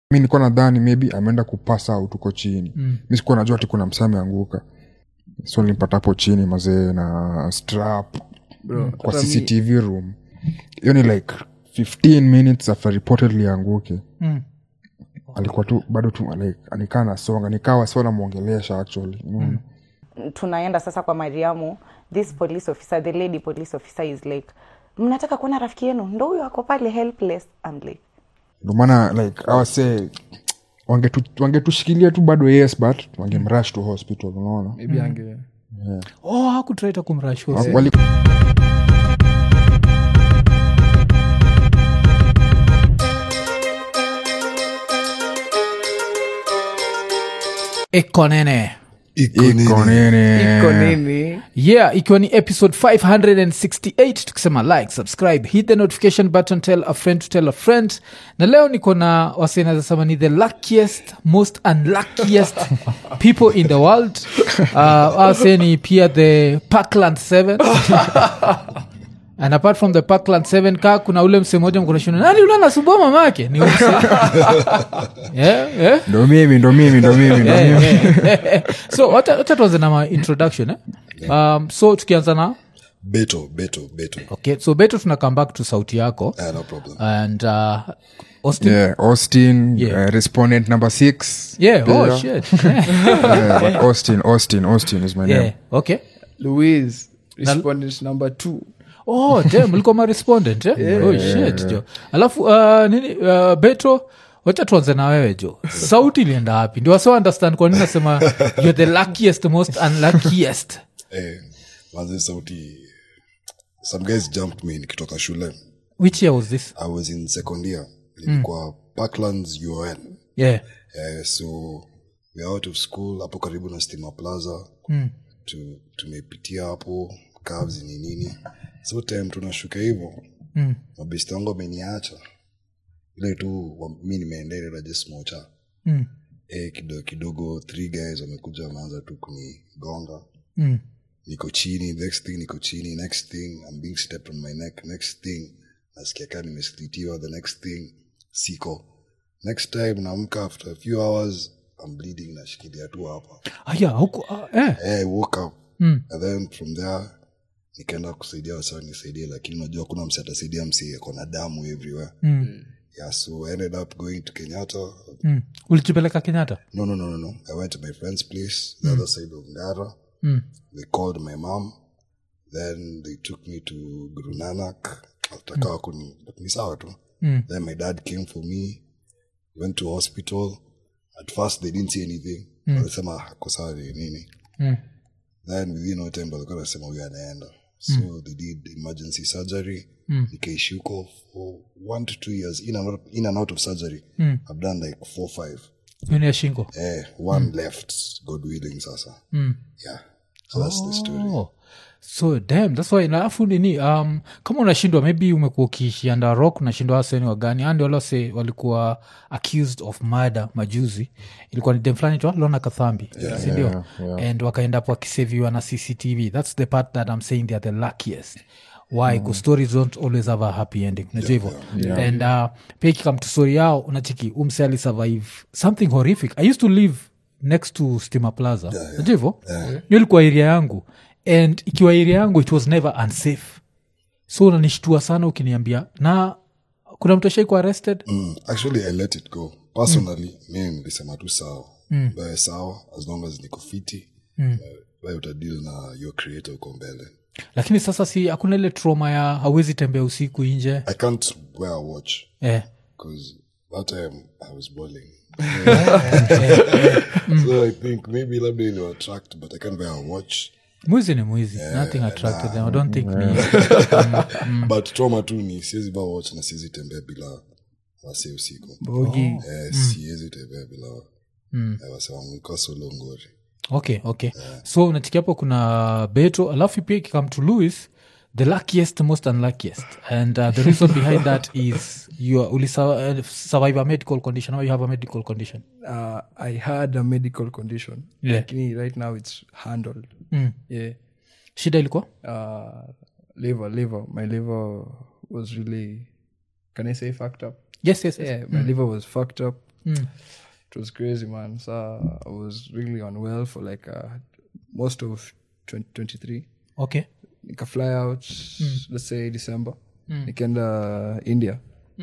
mi nilikuwa nadhani maybe ameenda kupasa out huko chini mm. mi sikuwa najua ati kuna msee ameanguka so nilimpata hapo chini mazee na strap Bro, kwa hata mi- cctv room hiyo ni like 15 minutes after reportedly anguke Mm. alikuwa tu bado tu like anikaa nasonga nikawa sio namwongelesha actually mm. tunaenda sasa kwa mariamu this police officer the lady police officer is like mnataka kuona rafiki yenu ndo huyo ako pale helpless I'm like ndo maana like awase wangetu- wangetushikilia tu bado yes but wangemrush to hospital unaona maybe ange oh hakutraita kumrash Wali- ekonene iko nini iko nini yeah ikiwa ni episode 568 tukisema like subscribe hit the notification button tell a friend to tell a friend na leo niko na wasenazasema ni the luckiest most unluckiest people in the world uh, wase ni pia the parkland 7 and apart from the parkland 7 ka kuna ule mse moja mkonashuna nani ule anasumbua mamake ni ule mse yeah, yeah. ndo mimi ndo mimi ndo mimi ndo Yeah, mimi yeah, yeah. so wacha wacha tuanze na ma introduction eh? um, so tukianza na beto beto beto okay so beto tuna come back to sauti yako Ah, no problem and uh, austin yeah austin Yeah. uh, respondent number six yeah oh There. shit yeah, but austin austin austin is my yeah name okay louise respondent number two oh damn ulikuwa ma respondent eh? oh shit jo alafu uh, nini uh, beto wacha tuanze na wewe jo sauti ilienda wapi ndio wasa understand kwa nini nasema you're the luckiest most unluckiest eh, manze sauti some guys jumped me nikitoka shule which year was this i was in second year nilikuwa parklands un yeah eh, so we are out of school hapo karibu na stima plaza tu, tumepitia hapo cabs ni nini so time tunashuka hivo Mm. mabesti wangu ameniacha ile tu wa- mi nimeendelea just mocha Mm. eh, kidogo kidogo three guys wamekuja wameanza tu kunigonga Mm. niko chini next thing niko chini next thing I'm being stepped on my neck next thing nasikia kaa nimeslitiwa the next thing siko next time naamka after a few hours I'm bleeding nashikilia tu hapa ah, yeah, huku, uh, eh. hey, I woke up Mm. and then from there nikaenda kusaidia wasaa nisaidie lakini unajua kuna msi atasaidia msi akona damu everywhere Mm. yeah so I ended up going to kenyatta Mm. ulijipeleka kenyatta no no no no no i went to my friend's place the other side of ngara Mm. they called my mom then they took me to guru nanak ataka wakuni ni sawa tu Mm. then my dad came for me went to hospital at first they didn't see anything walisema hako sawa ni nini Mm. then within no time walikuwa nasema huyu anaenda so they did emergency surgery nikaishi huko for one to two years in and out, in and out of surgery i've done like four five Yuni ya shingo eh, one left god willing sasa yeah so that's the story oh. so dam thats why alafu nini um, kama unashindwa maybe umekuwa ukiishi under rock unashindwa waseni wagani andi walose walikuwa accused of murder majuzi ilikuwa ni dem fulani twa lona kathambi sindio and wakaenda hapo wakiseviwa na cctv thats the part that i'm saying theyare the luckiest why mm. stories don't always have a happy ending unajua hivyo and uh, pia ikikam to story yao unachiki umse alisurvive something horrific i used to live next to stima plaza unajua hivyo hiyo ilikuwa area yangu and ikiwa area yangu it was never unsafe so unanishtua sana ukiniambia na kuna mtu ashaikuwa arrested mm, actually i let it go personally mimi nilisema tu sawa mm. sawa as long as niko fiti mm. utadil na your creator uko mbele lakini sasa si hakuna ile trauma ya hawezi tembea usiku nje i can't wear a watch eh. because that time i was boiling so i think maybe labda ili attract but i can't wear a watch mwizi ni mwizi nothing attracted them i don't think me but trauma tu ni siwezi vaa watch na siwezi tembea bila wase usiku bogi eh, siwezi tembea bila eh, wase wangu ikuwa solo ngori okay okay so unachikia hapo kuna beto alafu pia ikikam to louis the luckiest most unluckiest and uh, the reason behind that is you are- uli uh, survive a medical condition or you have a medical condition uh, i had a medical condition Yeah. lakini right now it's handled Mm. yeah shida ilikuwa uh, liver liver my liver was really can i say fucked up yes yes, yes. yeah my liver was fucked up it was crazy man so i was really unwell for like uh, most of 2023 okay nika fly out let's say december nikaenda india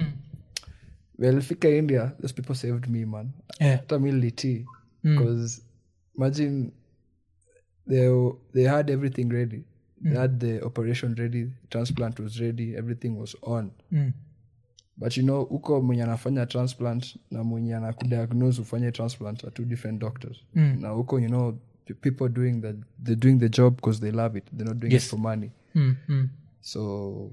well fika india those people saved me man yeah. hata mi nilitii because imagine they, they had everything ready they had the operation ready transplant was ready everything was on Mm. but you know huko mwenye anafanya transplant na mwenye anakudiagnose ufanye transplant are two different doctors Mm. na huko you know the people doing the they're doing the job because they love it they're not doing Yes. it for money Mm, mm. so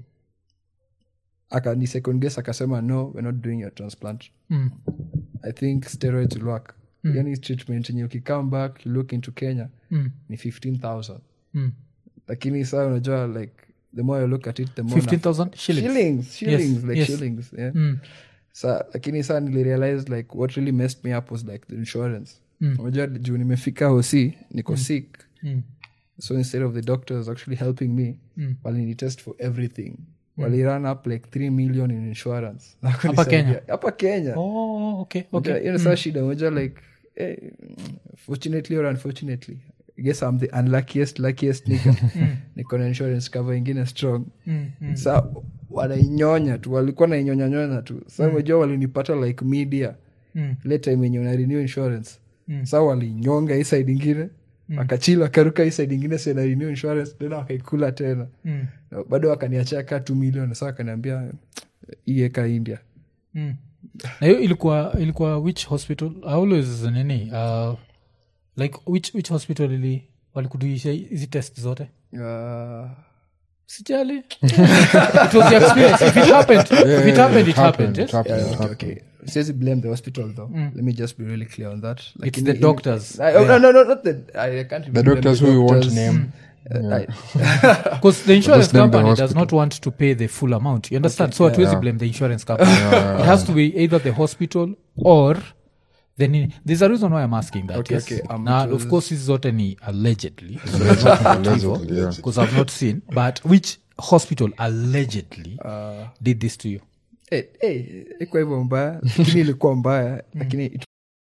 akani second guess akasema no we're not doing your transplant Mm. i think steroids will work yani treatment yenye ukicome back you look into kenya Mm. ni 15000 Mm. lakini saa unajua like the more you look at it the more 15000 shillings shillings shillings like yes. shillings yeah Mm. sa lakini saa nilirealize like what really messed me up was like the insurance unajua juu nimefika hosi niko sick Mm. so instead of the doctors actually helping me Mm. walinitest for everything walirun up like 3 million in insurance Na Hapa kunisaidia. Kenya? hapa kenya oh okay okay okay. hiyo saa shida moja like eh, fortunately or unfortunately I guess i'm the unluckiest luckiest nigga niko na insurance cover ingine strong Mm, mm. sa wanainyonya tu walikuwa nainyonyanyonya tu sa umejua walinipata like media Mm. ile time yenye una renew insurance sa walinyonga hii side ingine wakachila wakaruka hii side ingine sena renew insurance tena wakaikula tena Mm. Na bado wakaniachia ka t million sa wakaniambia ieka india Mm. na hiyo ilikuwa ilikuwa which hospital I always nini uh, like which, which hospital ili walikuduisha hizi test zote uh, sijali it was your experience if it happened if it happened it happened yes? happened, Yeah, it okay, happened. okay. Says blame the hospital though. Let me just be really clear on that. Like It's the doctors. I, oh, no, no, no, not the. I, I can't. the even blame doctors who you won't doctors. name Uh, I, because the insurance Just name the company does hospital. not want to pay the full amount you understand so hatuwezi blame the insurance company it has to be either the hospital or then there's a reason why i'm asking that Okay, yes okay, um, now it of was- course hizi zote ni allegedly Allegedly, yeah. because i've not seen but which hospital allegedly did this to you hey, hey, ikuwa hivyo mbaya lakini ilikuwa mbaya lakini it,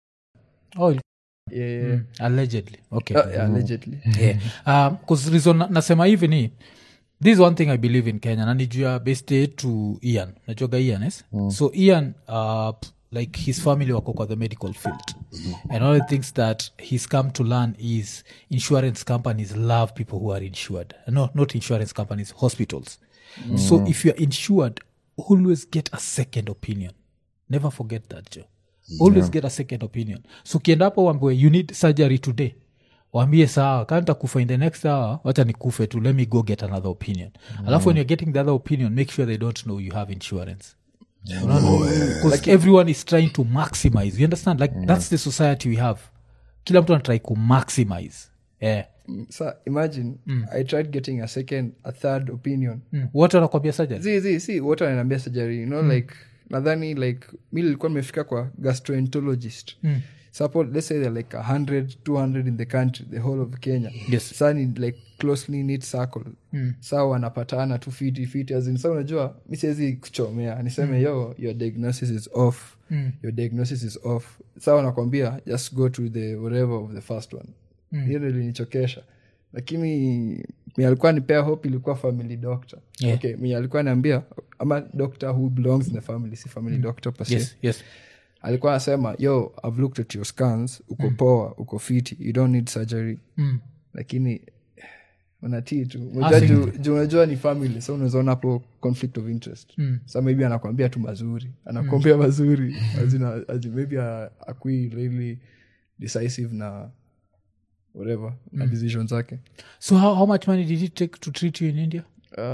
oh il- yeah, yeah, allegedly okay yeah, yeah, allegedly yeah. um, 'cause reason na- nasema hivi ni this is one thing i believe in kenya na nijua beste to ian najuaga ian yes? so ian uh, p- like his family wako kwa the medical field and all the things that he's come to learn is insurance companies love people who are insured no not insurance companies hospitals so if you're insured always get a second opinion never forget that joe always get a second opinion so ukienda hapo uambiwe you need surgery today waambie sawa kanta kufa in the next hour wacha nikufe tu let me go get another opinion alafu when you're getting the other opinion make sure they don't know you have insurance because everyone is trying to maximize you understand like that's the society we have kila mtu anatrai ku maximize yeah. so imagine i tried getting a second a third opinion mm. wote wanakwambia surgery zi zi si wote wananiambia surgery you know like nadhani like mi nilikuwa nimefika kwa gastroenterologist suppose let's say they're like 100 200 in the country the whole of kenya Yes. sa ni like closely knit circle sa wanapatana tu fiti fiti azin sa unajua mi siwezi kuchomea niseme yo your diagnosis is off your diagnosis is off sa wanakwambia just go to the whatever of the first one hiyo ndo ilinichokesha lakini mi alikuwa nipea hope ilikuwa family doctor Yeah. okay mi alikuwa naambia ama doctor who belongs in the family si family doctor per se yes yes alikuwa anasema yo i've looked at your scans uko poa uko fiti you don't need surgery Mm. lakini unatii tu Unajua si- juu- juu unajua ni family so unawezaona hapo conflict of interest mm. sa maybe anakwambia tu mazuri anakwambia mazuri azina, azi, maybe a- akui really decisive na whatever na decision zake so how, how much money did it take to treat you in india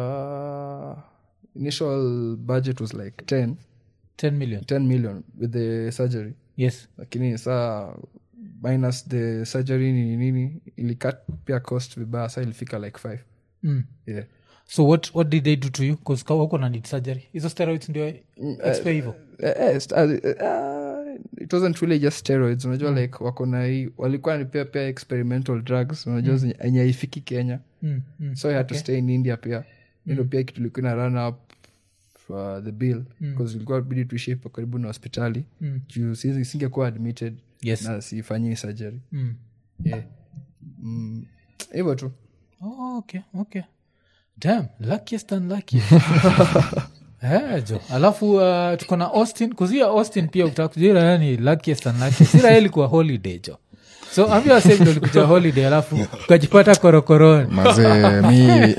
uh, initial budget was like 10 10 million 10 million with the surgery yes lakini saa minus the surgery nini nini ilikat pia cost vibaya sa ilifika like 5 mm. yeah. so what, what did they do to you bcause na need surgery hizo steroids ndio expe hivo Eh, eh, st- uh, uh, it wasn't really just steroids unajua like wako na hii walikuwa nipea pia experimental drugs unajua zenye enye haifiki kenya mm. mm. so i had to stay in india pia hilo pia kitu ilikuwa ina run up for the bill bcause ilikuwa bidi tuishie pa karibu na hospitali juu siwezi- singekuwa admitted Yes. na sifanyii surgery Mm. yeah. mm, hivyo tu Oh, okay, okay. Damn, luckiest and luckiest. Eh, jo alafu uh, tuko na austin kuzia austin pia utakujira yani luckiest and luckiest ila yeye ilikuwa holiday jo so ambia wasemi ulikuja holiday alafu ukajipata korokoroni mazee mi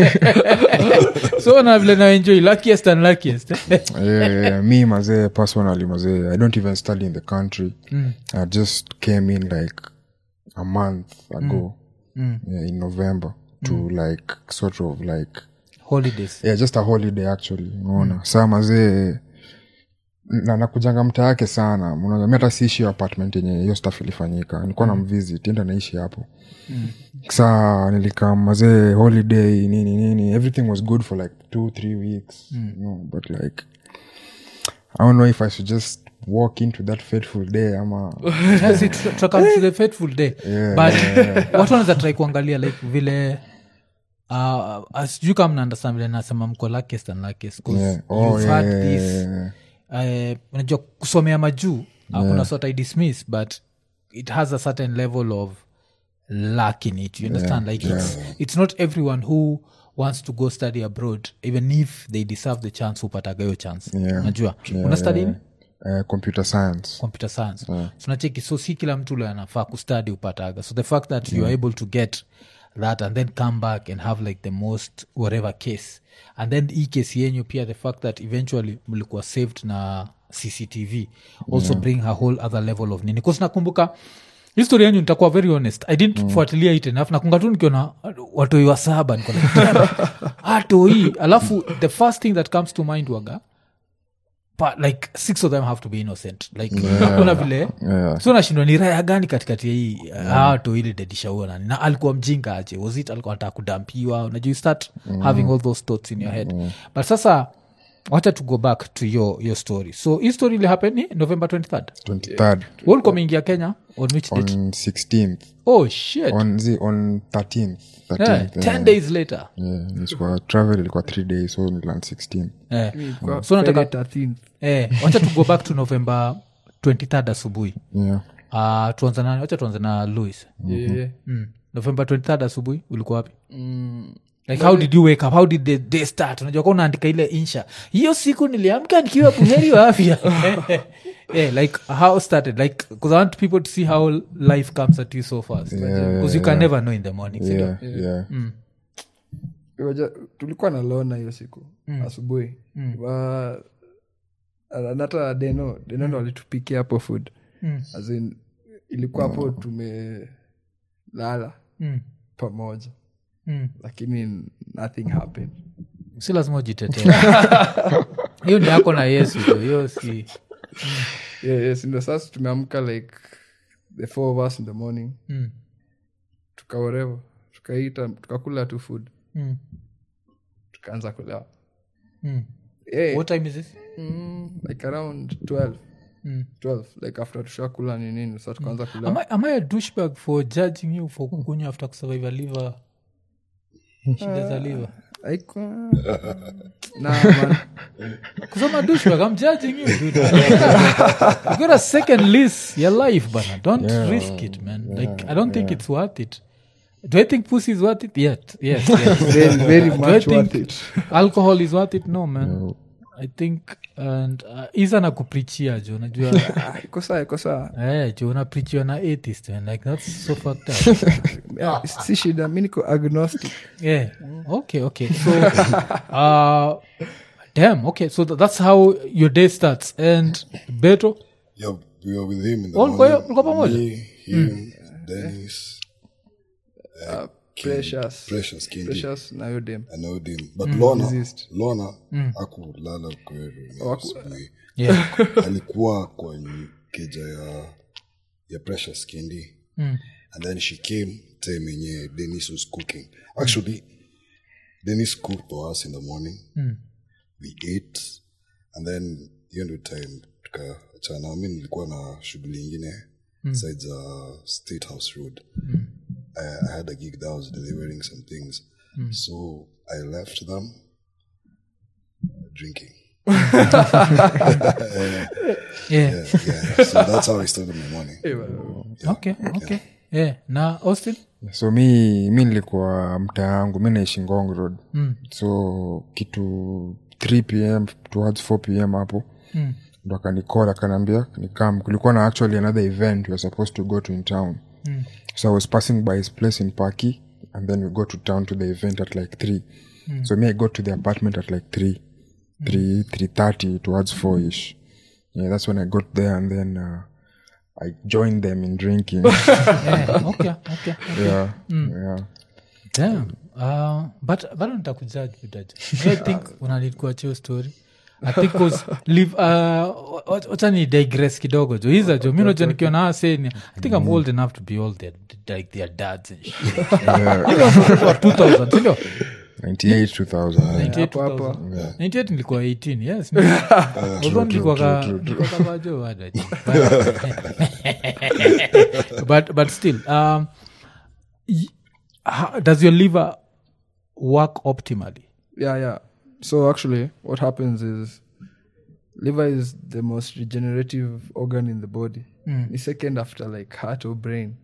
so na vile naenjoy luckiest and luckiest eh? eh, mi mazee personally mazee i don't even study in the country i just came in like a month ago Yeah, in november to like sort of like holidays yeah, just a holiday actually unaona saa mazee na nakujanga mta yake sana unaona mi hata siishi hiyo apartment yenye hiyo staff ilifanyika nilikuwa na mvisit enda naishi hapo saa nilikam mazee holiday nini nini everything was good for like two three weeks you know, but like i don't know if i should just walk into that fateful day ama Yes, it- to come to the fateful day but watu wanaweza try kuangalia like vile uh, sijui kama mnaandastan vile nasema mko luckiest and luckiest 'cause Yeah. Oh, you've yeah, had yeah, this yeah, yeah. uh, unajua kusomea majuu hakuna sort i dismiss but it has a certain level of luck in it you understand like it's, it's not everyone who wants to go study abroad even if they deserve the chance hupataga hiyo chance Yeah. unajua una study nini? Eh, computer science computer science tunacheki so si kila mtu ule anafaa kustadi upataga so the fact that you are able to get that and then come back and have like the most whatever case and then hii case yenyu pia the fact that eventually mlikuwa saved na cctv also bring a whole other level of nini bcause nakumbuka histori yenyu nitakuwa very honest i didn't fuatilia it enough nakunga tu nikiona watoi wa saba niko like, "Damn, atoi alafu the first thing that comes to mind waga but like six of them have to be innocent like hakuna vile Yeah. so nashindwa ni raya gani katikati ya hii hato ili dedishaua nani na alikuwa mjinga aje was it alikuwa anataka kudampiwa unajua you start having all those thoughts in your head but sasa wacha to go back to your, your story so hii story ili happen ni november 23rd 23rd ulikuwa umeingia kenya on which date on 16th oh shit on the on 13th 13th yeah, 10 days later yeah, ilikuwa travel ilikuwa 3 days so niland 16 eh. Kwa so nataka Friday 13th. eh, wacha to go back to november 23rd asubuhi yeah uh, tuanze na wacha tuanze na louis Yeah, yeah. mm. november 23rd asubuhi ulikuwa wapi like how did you wake up how did the day start unajua ka unaandika ile insha hiyo siku niliamka nikiwa buheri wa afya yeah, like how started like because i want people to see how life comes at you so fast because you can never know in the morning sindio? yeah yeah Waja- tulikuwa na lona hiyo siku asubuhi Wa- na hata deno deno ndo alitupikia hapo food As in, ilikuwa hapo tumelala Mm. pamoja Mm. lakini nothing happened si lazima ujitetee hiyo ni yako na yesu jo hiyo si yeah, yes, ndo sasa tumeamka like the four of us in the morning mm. tukaorevo tukaita tukakula tu food Mm. tukaanza kulewa Mm. yeah, what time is this mm, like around 12 Mm. 12 like after tushakula ni nini sa tukaanza kulewa am I, am I a douchebag for judging you for kukunywa after kusurvive a liver shida za liver Haikuwa- Nah, man. Because I'm a douchebag, I'm judging you, dude. you got a second lease your life, bana. Don't risk it, man. Like I don't think it's worth it. Do I think pussy is worth it? Yet, yes, yes. very, very Do I much think worth it alcohol is worth it? No, man. I think and uh, isa na kuprichia jo najua Ah, iko sawa iko sawa eh, jo unaprichiwa na atheist man. like that's so fucked up Ah, si shida mi niko agnostic yeah okay okay so uh damn okay so th- that's how your day starts and beto Yeah, we were with him in the Oh, mlikuwa- morning. mlikuwa pamoja? Me, him, Dennis, precious Precious, Kingi. precious na hiyo dem I know him. But Lona, Resist. Lona akulala kweru asubuhi. yeah alikuwa kwa keja ya ya precious kindi and then she came time yenye denis was cooking actually denis cooked for us in the morning we ate and then hiyo ndio time tukaachana mi nilikuwa na shughuli ingine side za state house road I, i had a gig that was delivering some things so i left them drinking yeah. yeah so that's how i started my morning okay okay yeah na austin so mi mi nilikuwa mtaa yangu mi naishi ngong road mm. so kitu 3 pm towards 4 pm hapo mm. ndo akanikola akanaambia nikam kulikuwa na actually another event we were supposed to go to in town mm. so i was passing by his place in paki and then we go to town to the event at like 3 mm. so me i got to the apartment at like 3 3 330 towards 4 ish yeah that's when i got there and then uh, i joined them in drinking yeah. okay okay yeah yeah Damn. Uh, but bado nitakujaji budaji i think unalikuachio story i think cause live uh, wacha ni digress kidogo jo hiza jo mi naja nikiwa na aseni i think i'm old enough to be all their, like their dads and shit Nilikuwa mtoto wa 2000 sindio 98 2000 98 Hapo, hapo. 2000. 98 nilikuwa 18 yes Although nilikuwa ka- nilikuwa kama jo bado. but but still um, y- how, does your liver work optimally yeah yeah so actually what happens is liver is the most regenerative organ in the body the second after like heart or brain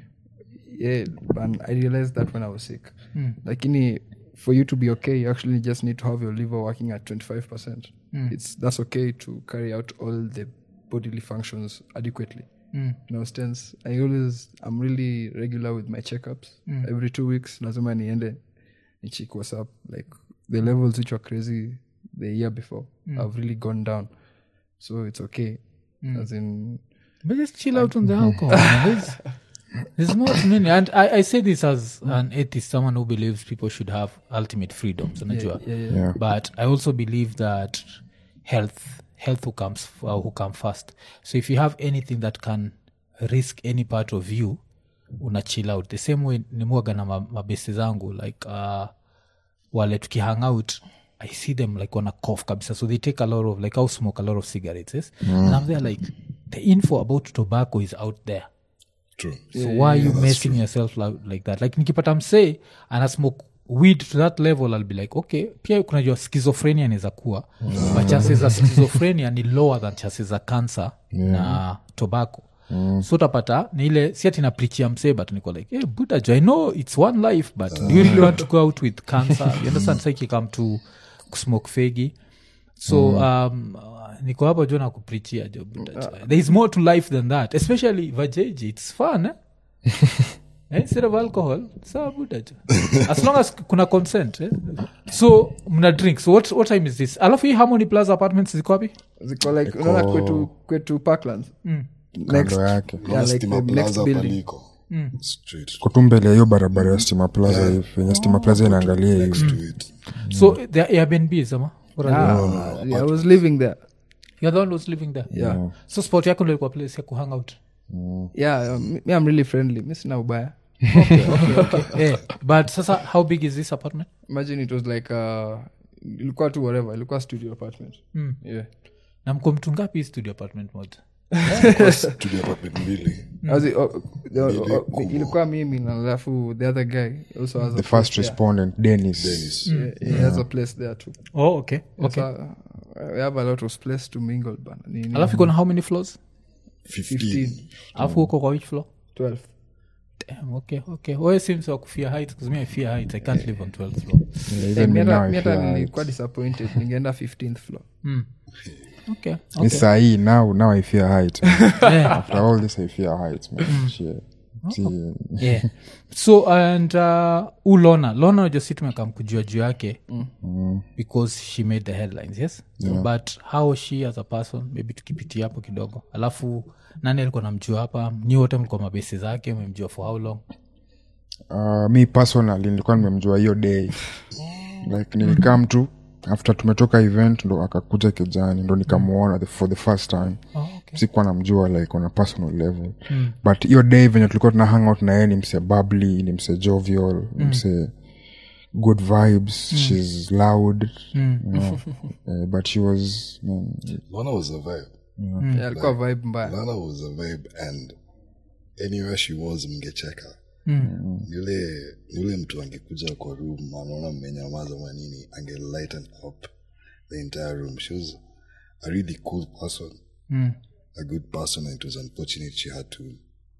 yeah and i realized that when i was sick like in for you to be okay you actually just need to have your liver working at 25% it's that's okay to carry out all the bodily functions adequately no stents i always i'm really regular with my checkups every two weeks lazima niende nichik what's up like the levels which were crazy the year before have really gone down so it's okay as in but just chill out on the alcohol man. there's, there's not many and I, I say this as an atheist someone who believes people should have ultimate freedoms unajua yeah, yeah. yeah but i also believe that health health who comes uh, who come first so if you have anything that can risk any part of you una chill out the same way nimwaga na ma- mabesi zangu like uh, wale tukihang out i see them like wana cough kabisa so they take a lot of like i'll smoke a lot of cigarettes yes? and i'm there like the info about tobacco is out there true so why are you messing yourself like, like that like nikipata msee ana smoke weed to that level i'll be like okay pia kunajua schizophrenia inaweza kuwa but chances za schizophrenia ni lower than chances za cancer na tobacco so utapata ni ile si ati naprichia msee but niko like hey, buda jo i know it's one life but do you really want to go out with cancer you understand sa ikikam to kusmoke fegi so um, uh, niko hapo jo nakuprichia jo buda jo. there is more to life than that especially vajeji it's fun eh? eh, instead of alcohol sawa buda jo as long as kuna consent eh? so mna drink so what, what time is this alafu hii harmony plaza apartments ziko wapi ziko like unaona kwetu kwetu parklands next kando yake yeah, Naona like Stima the next Plaza building paliko straight kutu mbele ya hiyo barabara ya stima plaza hivi yenye stima plaza inaangalia hivi next to it so the airbnb ama What are they? ah, yeah, i was living there You're the one who's living there yeah so spot yako ndio ilikuwa place ya kuhang out yeah um, me i'm really friendly mi sina ubaya eh, but sasa how big is this apartment imagine it was like uh, ilikuwa tu whatever ilikuwa studio apartment Mm. yeah na mko mtu ngapi hii studio apartment moja studio apartment mbili As it- oh, the- oh, oh, ilikuwa mimi na alafu the other guy also has a the place first there. respondent dennis Dennis. Yeah, he has a place there too oh okay okay so, uh, we have a lot of place to mingle bana Ni- ni alafu iko na how many floors 15 alafu huko kwa which floor 12 Damn, okay okay wewe si mse wa kufia heights because me I fear heights i can't live on 12th floor Yeah, Eh, even mi me hata- now mi I hata feel like- nilikuwa disappointed ningeenda 15th floor okay ni sahii now now i fear height man. yeah. after all this i fear height man. Shit. See, yeah so and uh, u lona lona najasi tumekam kujua juu yake because she made the headlines yes but how she as a person maybe tukipitia hapo kidogo alafu nani alikuwa namjua hapa nyi wote mlikuwa mabesi zake memjua for how long uh, mi personally nilikuwa nimemjua hiyo day like nilikam tu after tumetoka event ndo akakuja kijani ndo nikamuona the, for the first time oh, okay. sikuwa namjua like on a personal level mm. but hiyo day venye tulikuwa tuna hang out na yeye ni mse bably ni mse jovial ni mse good vibes shes loud you know, uh, but she was man, lana was a vibe Yeah, alikuwa vibe mbaya lana was a vibe and anywhere she was mngecheka yule yule mtu angekuja kwa room anaona mmenyamaza manini ange lighten up the entire room. She was a really cool person, Mm. a good person, and it was unfortunate she had to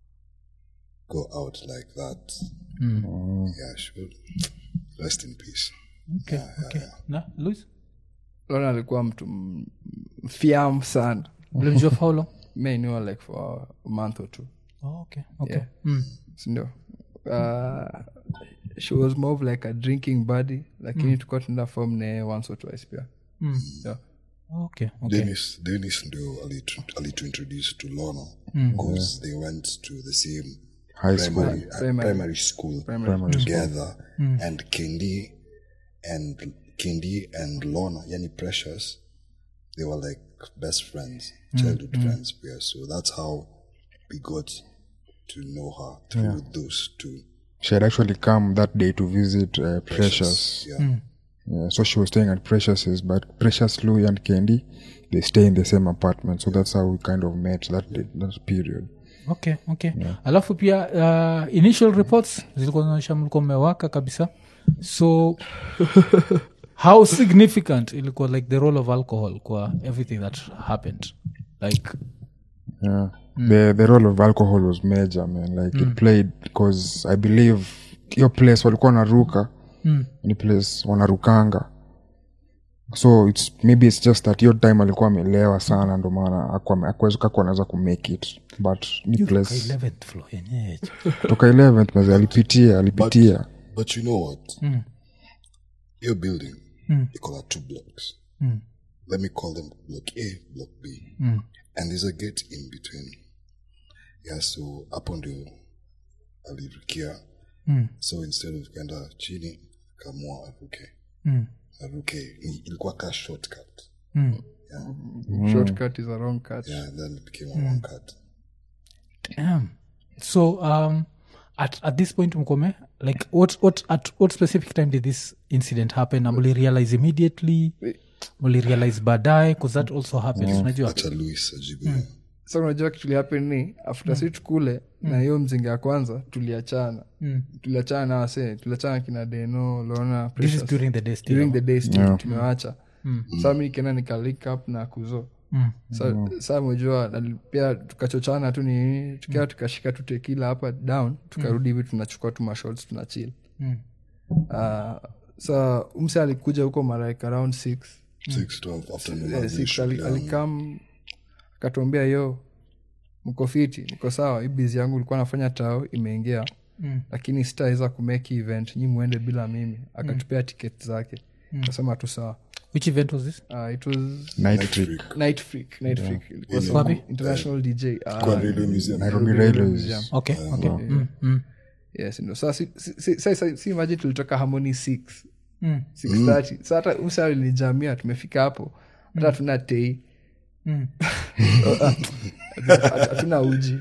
go out like that. Yeah, she would rest in peace. okay, okay. na louis lona alikuwa mtu m- fiam sana ulimjua for how long me knew her like for a month or two oh, okay okay Yeah. mm. sindio uh, she was more of like a drinking buddy lakini mm. tukuwa tunaenda form naye once or twice pia Mm. yeah. okay okay Dennis, Dennis ndio alituintroduce to Lorna because they went to the same High school. primary, uh, Primary. primary school Primary together and Kendi and Kendi and Lorna yani Precious they were like best friends childhood friends yeah so that's how we got to know her through those two she had actually come that day to visit uh, precious yeah Yeah, so she was staying at Precious's, but Precious, Louis, and Candy, they stay in the same apartment. So that's how we kind of met that day, that period. okay okay alafu pia uh, initial reports zilikuwa zinaonyesha mlikuwa mmewaka kabisa so how significant ilikuwa like the role of alcohol kwa everything that happened like Yeah, the the role of alcohol was major, man. Like it played because I believe your place walikuwa wanaruka mm. ni place wanarukanga so it's maybe it's just that hiyo time alikuwa amelewa sana ndo maana akuweza kakuwa anaweza kumake it but ni place 11th floor yenyewe toka 11th mezi alipitia alipitia but you know what Mm. your building Mm. they call it two blocks Mm. let me call them block A block B Mm. and there's a gate in between yeah so hapo ndio alirukia Mm. so instead of kwenda chini kamua aruke Mm. aruke Ni- ilikuwa ka shortcut Mm. shortcut is a wrong cut yeah and then it became a long cut Damn. so um at, at this point mkome like what, what, at what specific time did this incident happen na muli realize immediately muli realize baadaye bcause that also happens unajua acha louis ajibu hiyo. sa unajua kitu happen ni after si tukule na hiyo mzinga ya kwanza tuliachana Mm. tuliachana na wase tuliachana kina deno lona this is Precious. during the day still during the day still tumewacha sa mi kena nikalink up na kuzo Mm. sa, sa mejua na pia tukachochana tu ni tukia tukashika tu tekila hapa down tukarudi hivi tunachukua tu mashots tunachil Mm. uh, sa umse alikuja huko maraik around six Six, twelve, afternoon, Eh, I'll six, shoot ali- down. alikam akatuambia yo mko fiti niko sawa hii bizi yangu ilikuwa nafanya tao imeingia Mm. lakini sitaweza kumeki event nyi mwende bila mimi akatupea ticket zake kasema tu sawa which event was this uh, it was night trip night freak night freak Ilikuwa Ile- some Wapi? international dj uh, Kwa Radio Museum. nairobi railways okay okay mm. Mm. yes ndo sa si, si, si, si, si, si imagine tulitoka harmony 6 Mm. 630 sa hata usa lilijamia tumefika hapo hata hatuna tei Mm. hatuna uji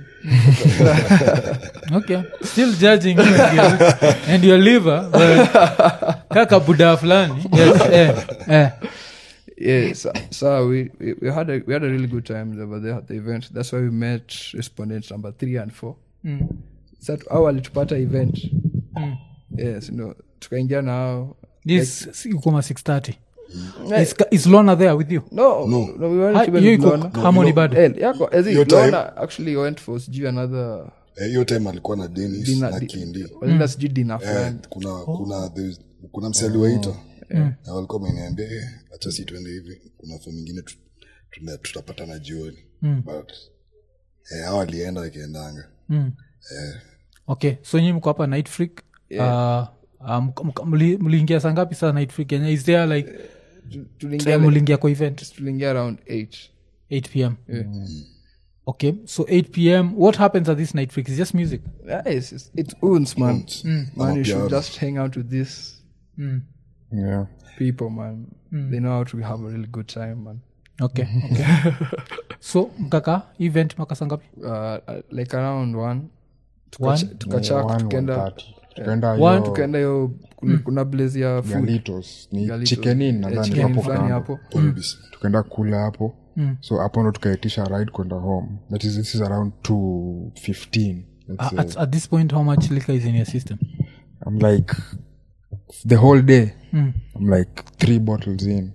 okay still judging you and your, and your liver but kaka buda fulani yes, eh, eh. yeah so, so we, we, we had a we had a really good time over there at the event that's why we met respondents number three and four Mm. sa au alitupata event Mm. yes no tukaingia nao this ukoma 630 is, is lona there with you no no, no we weren't Ha- even hiyo with iko Lorna. harmony bado Eh, yako as in Your time. Lorna actually went for sijui another Eh, hiyo time alikuwa na denis Dinner- na di- kindi walienda sijui dina Eh, fulani kuna kuna there's- kuna msali waita na walikuwa wameniambia eh, acha si tuende hivi kuna fo mingine tu- tuna- tutapatana jioni but eh, hao walienda wakiendanga mm. okay so nyi mko hapa night freak uh, um, mk- mli- mliingia saa ngapi saa night freak yenye is there like Tu- time tuliingia mliingia kwa event tuliingia around 8 8 pm okay so 8 pm what happens at this night freak is just music yeah, it's, it's, it's uns man man Ama you should piano. just hang out with these mm. yeah people man they know how to have a really good time man okay okay so mkaka event makasa ngapi uh, uh, like around one One? tukachak One, tukaenda one thirty. tukaenda One, hiyo tukaenda hiyo kuna, kuna blaze ya food galitos ni Galitos. chikenin Eh, nadhani chicken hapo fulani kando hapo Polybis. tukaenda kula hapo so hapo ndo tukaitisha ride kwenda home that is, this is around 215 let's Uh, say. at, at this point how much liquor is in your system i'm like the whole day Mm. i'm like three bottles in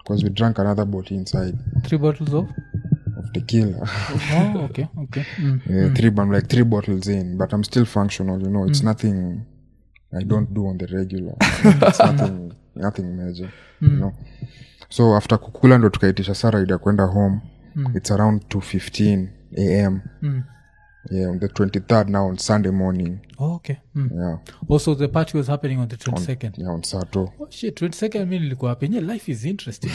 because we drank another bottle inside three bottles of of tequila oh okay okay mm. yeah, three I'm like three bottles in but i'm still functional you know it's nothing i don't do on the regular it's nothing nothing major you know so after kukula ndo tukaitisha saraid ya kwenda home it's around 215 am yeah on the 23rd now on sunday morning oh, okay mm. yeah also the party was happening on the 22nd yeah on sato Oh, shit 22nd mi nilikuwa penye life is interesting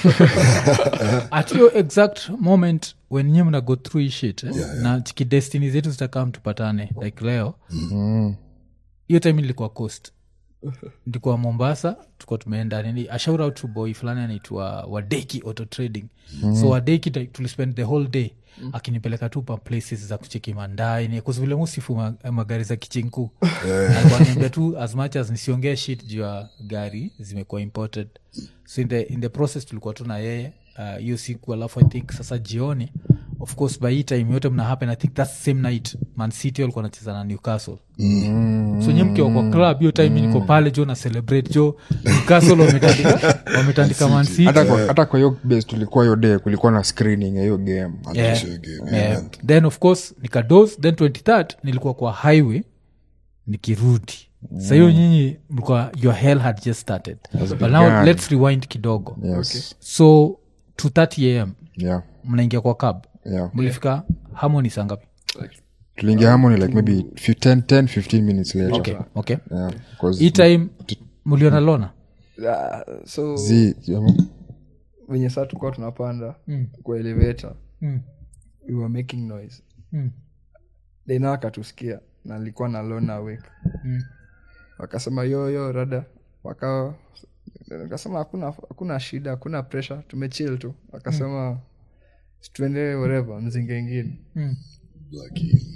at your exact moment when nye mna go through hii shit eh? na kidestini zetu zitakam tupatane like leo hiyo time nilikuwa coast ndikuwa mombasa tuko tumeenda nini ashaura tu boy fulani anaitwa wadeki auto trading so wadeki like, tulispend the whole day akinipeleka tu pa places za kucheki mandai kuzivile musifu ma, magari za kichinku alikuwa tu as much as nisiongee shit juu ya gari zimekuwa imported so in the, in the process tulikuwa tu na yeye uh, hiyo siku alafu i think sasa jioni of course by hii time yote mna happen i think that same night man city walikuwa nacheza na newcastle so nye mkiwa kwa club hiyo time niko pale jo na celebrate jo newcastle wametandika wametandika man city hata kwa, hata kwa hiyo base tulikuwa hiyo day kulikuwa na screening ya hiyo game Yeah. Sure game, Yeah. yeah. then of course nikados then 23rd nilikuwa kwa highway nikirudi sa hiyo nyinyi mlikuwa your hell had just started but now begun. let's rewind kidogo yes so 230 am yeah mnaingia kwa cab yeah mlifika harmony saa ngapi tuliingia harmony like maybe 10 10 15 minutes later okay okay yeah because hii time mliona lona Ah, so zi yeah, venye saa tukuwa tunapanda kwa elevator Mm. we were making noise Mm. dena akatusikia na alikuwa na lona awake wakasema yo yo rada waka akasema hakuna hakuna shida hakuna pressure tumechill tu akasema tuende whatever mzinga ingine Lucky.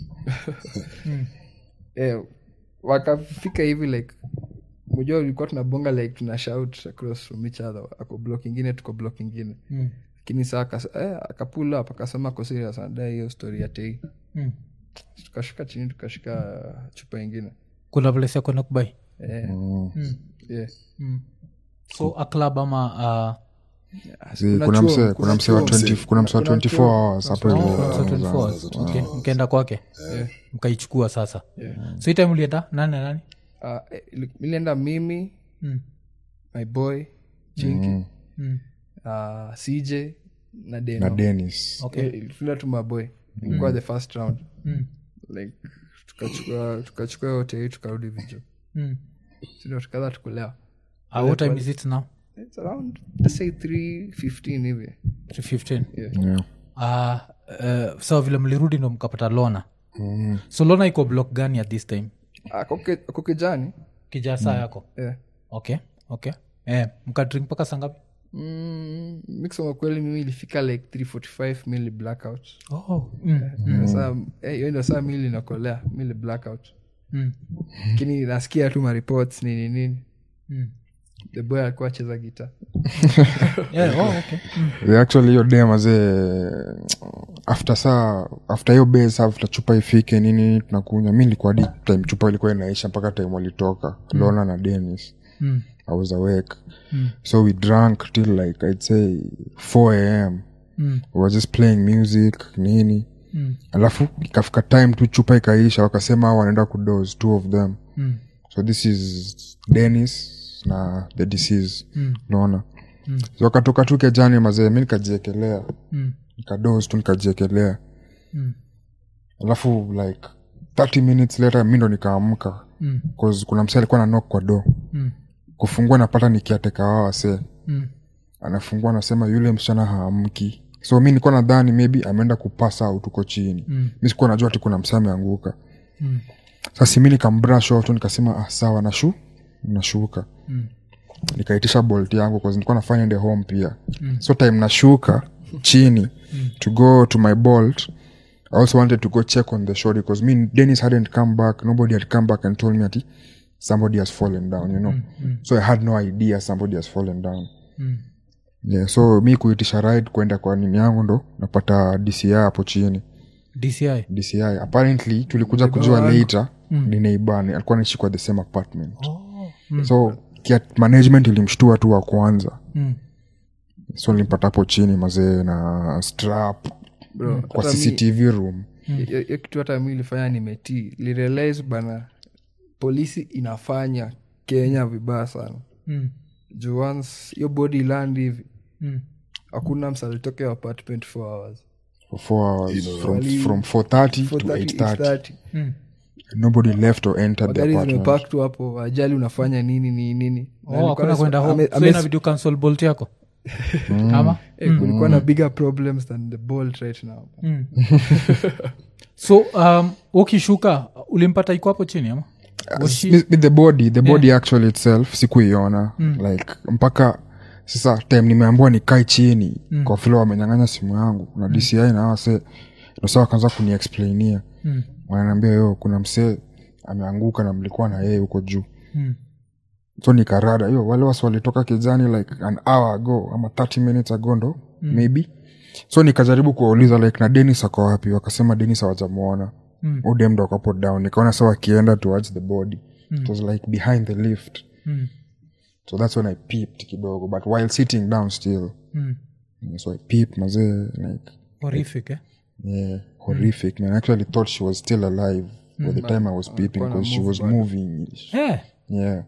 eh, wakafika hivi like mujua ulikuwa tunabonga like tuna shout across from each other ako block ingine tuko block ingine Mm. lakini saa akas- eh, akapull up akasema ko serious anadai hiyo story ya tei Mm. tukashuka chini tukashika chupa ingine kuna place ya kwenda kubai eh, yeah. so a club ama uh, zi Kuna kuna chuo, mse kuna kuna mse wa chuo. 20 kuna mse wa Kuna 24 chuo. hours hapo hivi so 24 hours. Okay, mkaenda kwake mkaichukua sasa so hii time ulienda nani na nani Ah, eh, ili- nilienda mimi Mm. my boy chinki Mm. ah, cj na deno na Dennis okay Eh, ilifunda tu maboy ilikuwa the first round Mm. like tukachukua tukachukua yote hii tukarudi vijo Mm. sindo tukaza tukulewa Uh, what time is it now It's around let's say 315 hivi 315 yeah uh, uh, so vile mlirudi ndo mkapata lona so lona iko block gani at this time ako kijani kijaa saa yako yeah. okay okay eh, mkadrink mpaka sangapi mm, mi kusema kweli mimi ilifika like 345 mili blackout oh. mm. Sasa, eh, hiyo ndio saa mili inakolea mili blackout Mm. lakini nasikia tu mareports nini nini Mm. the boy alikuwa acheza gita Yeah, oh, okay. mm. Yeah, actually hiyo day mazee after saa after hiyo base after chupa ifike nini tunakunywa mi nilikuwa hadi time chupa ilikuwa inaisha mpaka time walitoka lona na denis Mm. i was awake so we drank till like i'd say 4 am Mm. we were just playing music nini Mm. alafu ikafika time tu chupa ikaisha wakasema hao wanaenda kudos two of them Mm. so this is denis na the disease Mm. naona so wakatoka tu kejani mazee mi nikajiekelea Mm. nikados tu nikajiekelea Mm. alafu like 30 minutes later mi ndo nikaamka Mm. 'Cause kuna msee alikuwa na knock kwa do Mm. kufungua napata nikiateka wao wasee Mm. anafungua anasema yule msichana haamki so mi nilikuwa nadhani maybe ameenda kupasa au tuko chini Mm. mi sikuwa najua ati kuna msee ameanguka Mm. sasa mi nikambrush off tu nikasema ah, sawa nashu nashuka Mm. nikaitisha bolt yangu cause nilikuwa nafanya ende home pia so time nashuka chini to go to my bolt i also wanted to go check on the shore because me dennis hadn't come back nobody had come back and told me ati somebody has fallen down you know so i had no idea somebody has fallen down Mm. yeah so mi kuitisha ride kwenda kwa nini yangu ndo napata dci hapo chini dci dci apparently tulikuja kujua later ni neibani alikuwa naishi kwa the same apartment oh. so kia management ilimshtua tu wa kwanza mm. so nilimpata hapo chini mazee na strap Bro, kwa hata mi- cctv room hiyo hiyo kitu hata mi ilifanya nimetii lirealize bana polisi inafanya kenya vibaya sana Mm. juu once hiyo body land hivi Mm. hakuna msalitoke apartment for hours for four hours from, wali- from 430 to 4:30, 830 8:30. nobody left or entered the magari apartment zimepak tu hapo ajali unafanya nini nini nini Na Oh, alikuwa hakuna anasema- kwenda home ame- so ame- inabidi ucancel bolt yako ama eh, kulikuwa na bigger problems than the bolt right now so um, ukishuka ulimpata iko hapo chini ama Was she- with, with the body the body actually itself sikuiona like mpaka sasa time nimeambiwa nikae chini mm. kwa vile wamenyang'anya simu yangu na dci na wase nosa wakaanza kuniexplainia Mm. wananiambia yo kuna msee ameanguka na mlikuwa na yeye huko juu Mm. so nikarada hiyo wale wasi walitoka kijani like an hour ago ama 30 minutes ago ndo mm. maybe so nikajaribu kuwauliza like na denis ako wapi wakasema denis hawajamwona Mm. udem ndo akapo down nikaona sa wakienda towards the body mm. it was like behind the lift Mm. so that's when i peeped kidogo but while sitting down still Mm. so i peeped mazee like horrific eh? yeah horrific man I actually thought she was still alive by the time i was peeping because she was moving Eh, yeah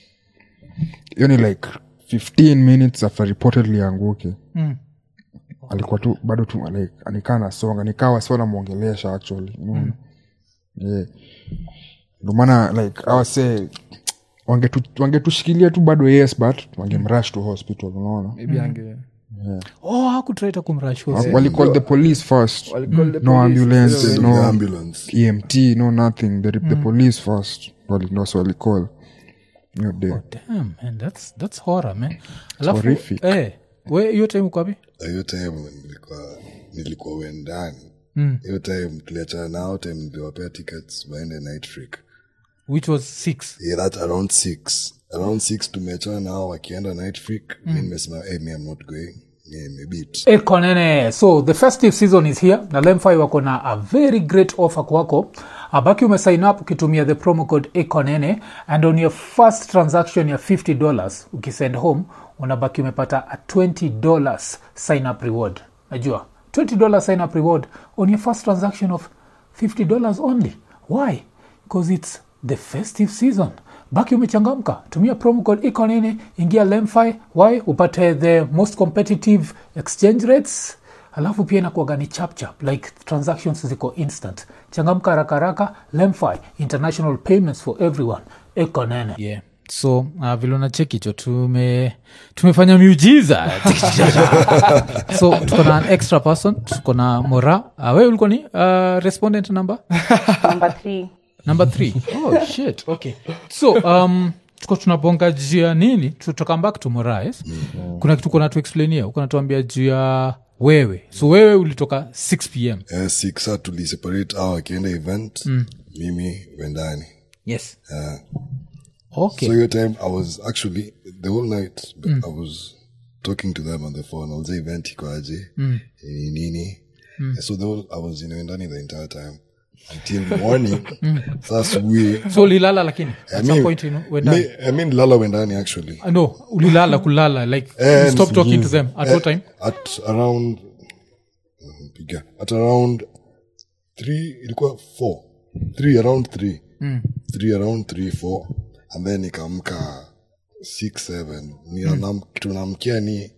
hiyo ni like 15 minutes after reportedly anguke mm. alikuwa tu bado tu like anikaa nasonga nikawa sio namwongelesha actually unaona yeah ndo maana like awase wangetu- wangetushikilia tu bado yes but wangemrush to hospital unaona maybe ange oh hakutraita kumrashua walicall the police first Walicall the no police, ambulance zero- The no ambulance emt no nothing the, the police first Wali- ndo so walicall hiyo day Damn, man, that's, that's horror, man. Alafu, horrific. eh, we hiyo time uko wapi Na hiyo time nilikuwa nilikuwa wendani Mm. hiyo time tuliachana nao time niliwapea tickets waende night freak which was six yeah, that around six around six tumeachana nao wakienda night freak mi nimesema hey, me I'm not going me, maybe it ekonene so the festive season is here na lemfi wako na a very great offer kwako abaki umesign up ukitumia the promo code ekonene and on your first transaction ya 50 dollars ukisend home unabaki umepata a 20 dollars sign up reward najua 20 dollars sign up reward on your first transaction of 50 dollars only why because it's the festive season baki umechangamka tumia promo code ekonene ingia lemfi y upate the most competitive exchange rates alafu pia inakuaga ni chapchap like transactions ziko instant changamka haraka haraka lemfi international payments for everyone ekonene yeah so uh, vile unacheki cho tume tumefanya miujiza so tuko na an extra person tuko na mora uh, we ulikuwa ni uh, respondent number number three number three oh shit okay so um tuko tunabonga juu ya nini tutoka back to morais kuna kitu kona tuexplainia uko natuambia juu ya wewe so wewe ulitoka 6 pm eh, six sa tuliseparate au wakienda event mimi wendani yes uh, okay so your time i was actually the whole night but i was talking to them on the phone i was say event iko aje nini nini so the whole, i was in wendani the entire time until morning saa asubuhi so ulilala lakini I at mean, some point you know, wenda- me- I mean lala wendani actually Ah, no ulilala kulala like Eh, you stop talking to them at what time at around Mhm, piga at around three ilikuwa four three around three three around three four and then nikaamka six seven Ninam- kitu namkia ni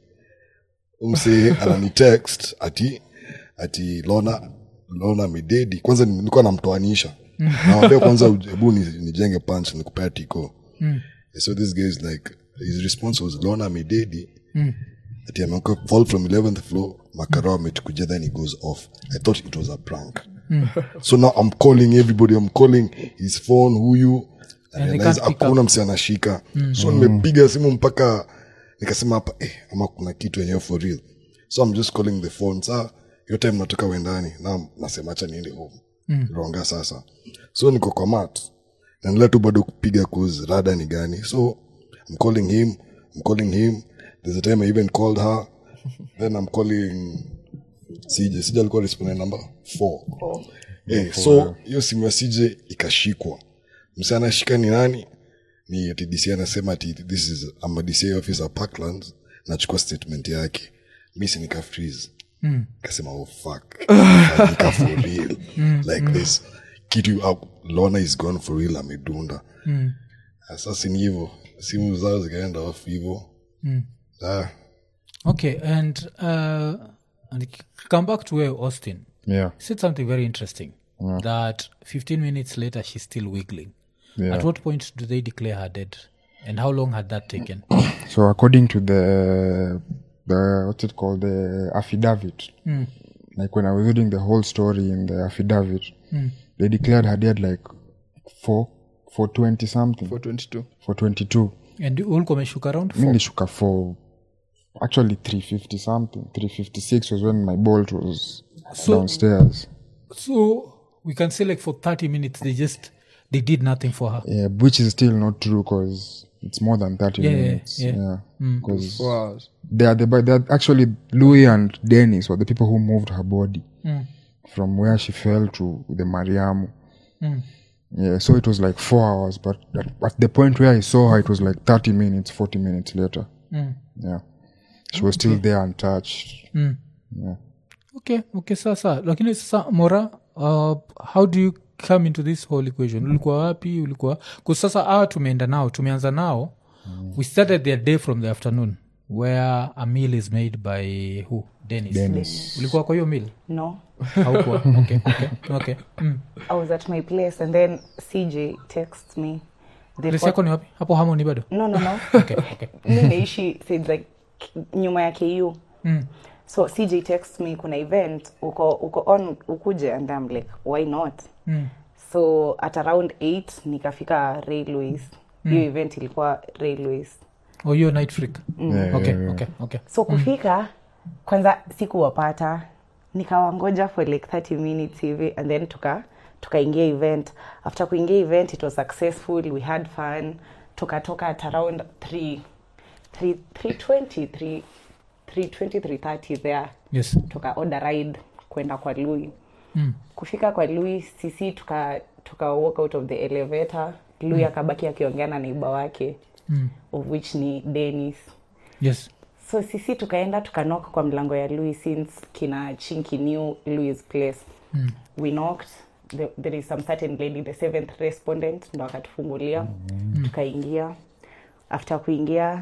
umse anani text ati ati lona lona midedi kwanza nilikuwa namtoanisha nawambia kwanza hebu ni- nijenge punch nikupea tiko so this guy is like his response was lona midedi ati ameanguka fall from 11th floor makarao ametukuja then he goes off i thought it was a prank so now i'm calling everybody i'm calling his phone huyu I And they realize can't pick hakuna msi anashika so nimepiga simu mpaka nikasema hapa eh, ama kuna kitu yenyewe for real so i'm just calling the phone sa hiyo time natoka wendani na nasema acha niende home ronga sasa so niko kwa mat naendelea tu bado kupiga cause rada ni gani so i'm calling him i'm calling him there's a time i even called her then i'm calling sije sije alikuwa respondent number four eh, so hiyo simu ya sije ikashikwa msi anashika ni nani ni ati dc anasema ati this is I'm a dca officer parklands nachukua statement yake mi si nika freeze kasema oh fuck nika for real like this kitu au- lona is gone for real amedunda sasa ni hivo simu zao zikaenda off hivo Ah, okay and uh, and come back to where austin yeah said something very interesting that 15 minutes later she's still wiggling Yeah. at what point do they declare her dead and how long had that taken so according to the the what's it called the affidavit like when i was reading the whole story in the affidavit they declared her dead like for for 20 something for 22 for 22 and ulikuwa umeshuka around mi nilishuka for actually 350 something 356 was when my bolt was So- downstairs so we can say like for 30 minutes they just they did nothing for her yeah, which is still not true because it's more than 30 Yeah, yeah, minutes yeah. yeah because four hours they are the but they're actually louis and dennis were the people who moved her body from where she fell to the mariamu yeah so it was like four hours but at, at the point where i saw her it was like 30 minutes 40 minutes later yeah she was still there untouched yeah okay okay sasa lakini sasa mora uh, how do you come into this whole equation ulikuwa wapi ulikuwa ku sasa awa tumeenda nao tumeanza nao we started their day from the afternoon where a meal is made by who dennis, Dennis. ulikuwa kwa hiyo meal no haukuwa okay, okay, okay. Mm. i was at my place and then cj texts me The Place fo- yako ni wapi hapo hamoni bado no no no okay, okay. mi naishi said like nyuma ya ku Mm. so cj text me kuna event uko uko on ukuje and I'm like why not Mm. so at around 8 nikafika railways hiyo event ilikuwa railways oh hiyo night freak Yeah, okay, yeah, yeah. okay, okay. so kufika kwanza sikuwapata nikawangoja for like 30 minutes hivi and then tuka tukaingia event after kuingia event it was successful we had fun tukatoka at around 3 3 320 3 320 330 there yes tuka order ride kwenda kwa lui Mm. kufika kwa lui sisi tuka tuka walk out of the elevator lui akabaki akiongea na neiba wake Mm. of which ni denis yes so sisi tukaenda tukanoka kwa mlango ya louis since kina chinki new louis place mm. we knocked the, there is some certain lady the seventh respondent ndo akatufungulia mm. tukaingia after kuingia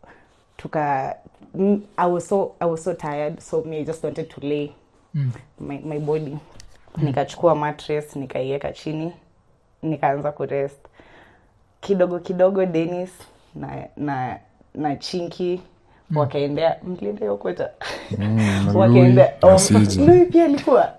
tuka mm, I, was so, i was so tired so me i just wanted to lay Mm. my, my body mm. nikachukua mattress nikaiweka chini nikaanza kurest kidogo kidogo denis na na na chinki mm. wakaendea mliendea ukweta na wakaendea Louis na off. CJ. Louis pia alikuwa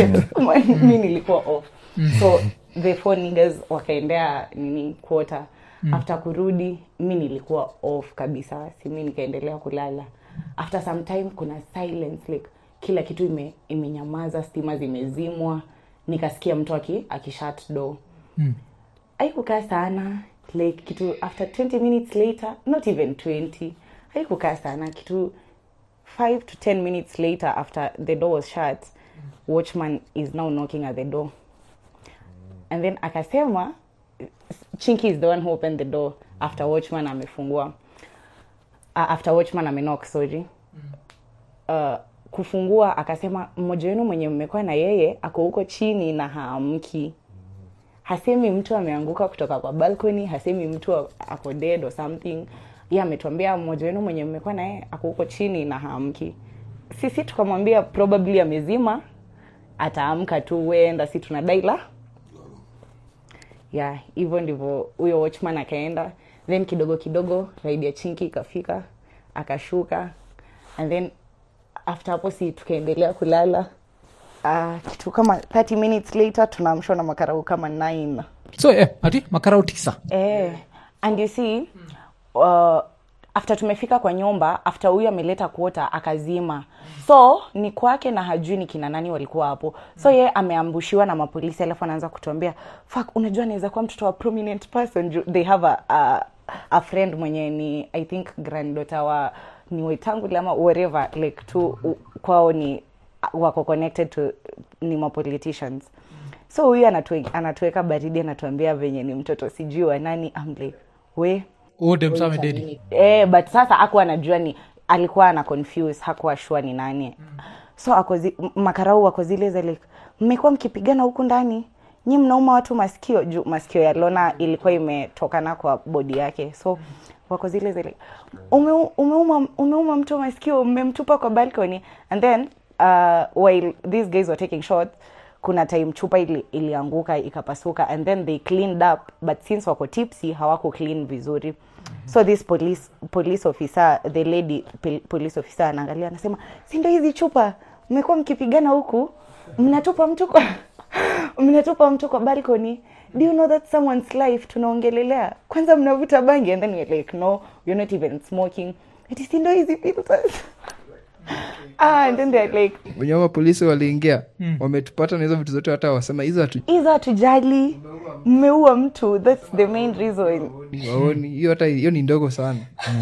mi nilikuwa off so the four niggas wakaendea nini quarter after kurudi mi nilikuwa off kabisa si mi nikaendelea kulala after some time kuna silence like kila kitu ime, imenyamaza stima zimezimwa nikasikia mtu aki, akishat door Mm. haikukaa sana like kitu after 20 minutes later not even 20 haikukaa sana kitu 5 to 10 minutes later after the door was shut watchman is now knocking at the door and then akasema chinky is the one who opened the door after watchman amefungua uh, after watchman amenock sorry uh, kufungua akasema mmoja wenu mwenye mmekuwa na yeye ako huko chini na haamki hasemi mtu ameanguka kutoka kwa balcony hasemi mtu ako dead or something ye ametuambia mmoja wenu mwenye mmekuwa naye ako huko chini na haamki sisi tukamwambia probably amezima ataamka tu wenda si tunadai la yeah hivyo ndivyo huyo watchman akaenda then kidogo kidogo raidi ya chinki ikafika akashuka and then after hapo si tukaendelea kulala uh, kitu kama 30 minutes later tunaamshwa na makarau kama 9 so eh, ati makarau tisa eh, and you see uh, after tumefika kwa nyumba after huyu ameleta kuota akazima so ni kwake na hajui ni kina nani walikuwa hapo so ye ameambushiwa na mapolisi alafu anaanza kutuambia fuck unajua anaweza kuwa mtoto wa prominent person Ju- they have a, a, a friend mwenye ni i think granddaughter wa ni waitanguli ama whatever like tu u- kwao ni wako connected to ni mapoliticians so huyu anatue, anatuweka baridi anatuambia venye ni mtoto sijui wa nani I'm like we oh, dem sa amededi eh, but sasa aku anajua ni alikuwa ana confuse hakuwa shua ni nani so ako zi, m- makarau wako zile za like mmekuwa mkipigana huku ndani nyi mnauma watu masikio juu masikio ya lona ilikuwa imetokana kwa bodi yake so wako zile za like ume, umeuma, umeuma mtu masikio mmemtupa kwa balcony and then uh, while these guys were taking shots kuna time chupa ili, ilianguka ikapasuka and then they cleaned up but since wako tipsy hawako clean vizuri so this police police officer the lady pil- police officer anaangalia anasema si ndio hizi chupa mmekuwa mkipigana huku mnatupa mtu kwa mnatupa mtu kwa balcony do you know that someone's life tunaongelelea kwanza mnavuta bangi and then we're like no we're not even smoking ati si ndio hizi filters ah and then they're like wenye wa polisi waliingia wametupata na hizo vitu zote hata wasema hizo hatu hizo hatujali mmeua mtu that's the main reason waoni hiyo hata hiyo ni ndogo sana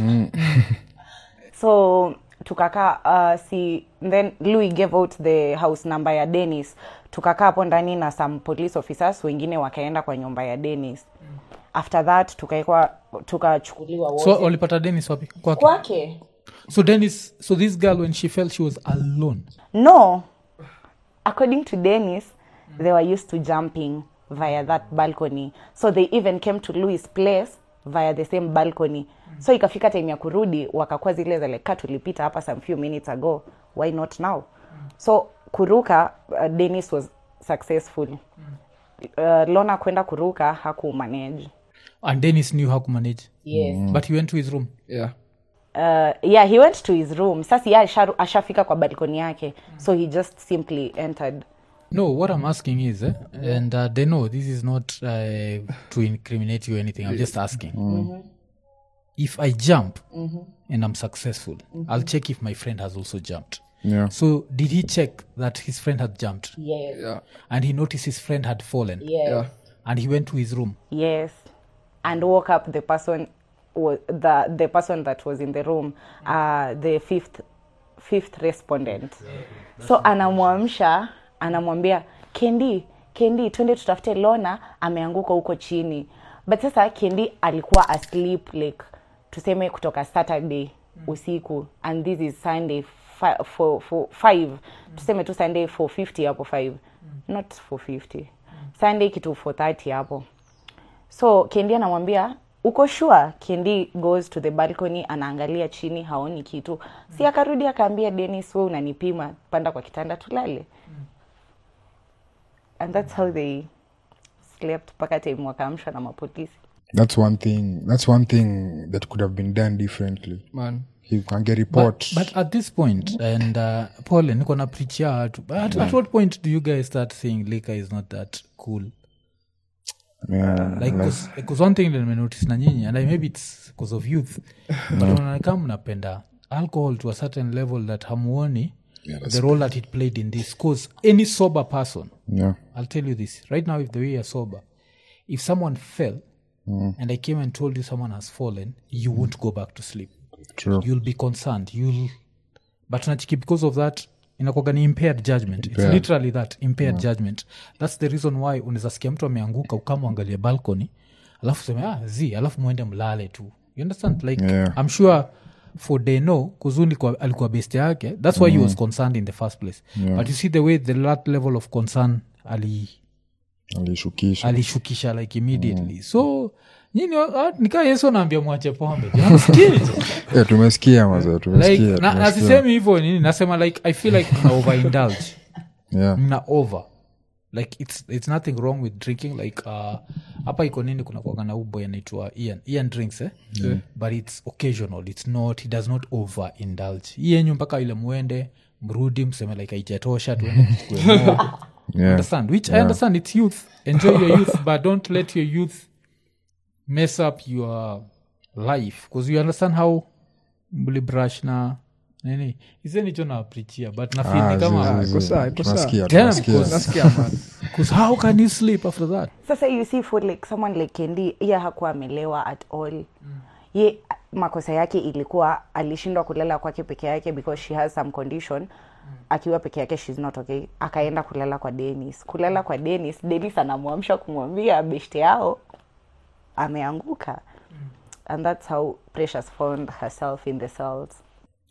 so tukakaa uh, si then louis gave out the house number ya denis tukakaa hapo ndani na some police officers wengine wakaenda kwa nyumba ya denis after that tukaekwa tukachukuliwa wote so walipata denis wapi kwake kwake so denis so this girl when she fell she was alone no according to dennis they were used to jumping via that balcony so they even came to louis place via the same balcony so ikafika time ya kurudi wakakuwa zile za like "Ka tulipita hapa some few minutes ago why not now so kuruka uh, dennis was successful uh, lona kwenda kuruka hakumanage and denis knew how to manage yes but he went to his room yeah uh, yeah he went to his room sasa ye asha- ashafika kwa balkoni yake so he just simply entered no what i'm asking is eh, and uh, they know this is not uh, to incriminate you or anything i'm just asking if i jump and i'm successful i'll check if my friend has also jumped yeah so did he check that his friend had jumped yes yeah and he noticed his friend had fallen yes yeah and he went to his room yes and woke up the person wa- the the person that was in the room uh, the fifth fifth respondent so anamwamsha anamwambia kendi kendi twende tutafute lona ameanguka huko chini but sasa kendi alikuwa asleep like tuseme kutoka saturday usiku and this is sunday fi- for, for five tuseme tu sunday 450 hapo 5 not 450 sunday kitu 430 hapo so kendi anamwambia uko sure kendi goes to the balcony anaangalia chini haoni kitu si akarudi akaambia denis we unanipima panda kwa kitanda tulale and that's how they slept mpaka time wakaamshwa na mapolisi that's one thing that's one thing that could have been done differently man he can get report but at this point and uh, paul niko na preachia watu but at, at what point do you guys start saying liquor is not that cool yeah, like because one thing that nimenotice na nyinyi and I, maybe it's because of youth but unaonekana mnapenda alcohol to a certain level that hamuoni the role that it played in this because any sober person yeah i'll tell you this right now if the way you're sober if someone fell and i came and told you someone has fallen you won't go back to sleep true you'll be concerned you'll but nachiki because of that inakwaga ni impaired judgment it's Yeah. literally that impaired judgment that's the reason why unaweza sikia mtu ameanguka ukamwangalia balcony alafu seme ah, z alafu mwende mlale tu you understand like Yeah. i'm sure for deno kuzuni kwa, alikuwa best yake that's why he was concerned in the first place but you see the way the that level of concern ali alishukisha alishukisha like immediately so nyini ah, nikaa yesu anaambia mwache pombe Jamsikii? yeah, tumesikia mazee like tumesikia na- tumesikia. nasisemi hivyo nini nasema like i feel like mna overindulge yeah mna over like it's, it's nothing wrong with drinking like uh, hapa iko nini kuna kuaga na uboy anaitwa ian ian drinks eh? but it's occasional it's not he does not over indulge hii yenyu mpaka ile mwende mrudi mseme like aijatosha tuende tuchukue more. yeah understand which i understand it's youth enjoy your youth but don't let your youth mess up your life because you understand how mlibrush na nini isenicho naprichia but Ah, nafili kama zi- zi- iko zi. sawa, iko sawa. tunasikia Damn, tunasikia cause- nasikia man because how can you sleep after that sasa you see for like someone like kendi ye hakuwa amelewa at all mm. ye makosa yake ilikuwa alishindwa kulala kwake peke yake because she has some condition mm. akiwa peke yake shes not okay akaenda kulala kwa denis kulala kwa denis denis anamwamsha kumwambia beshte yao ameanguka mm. and that's how precious found herself in the cells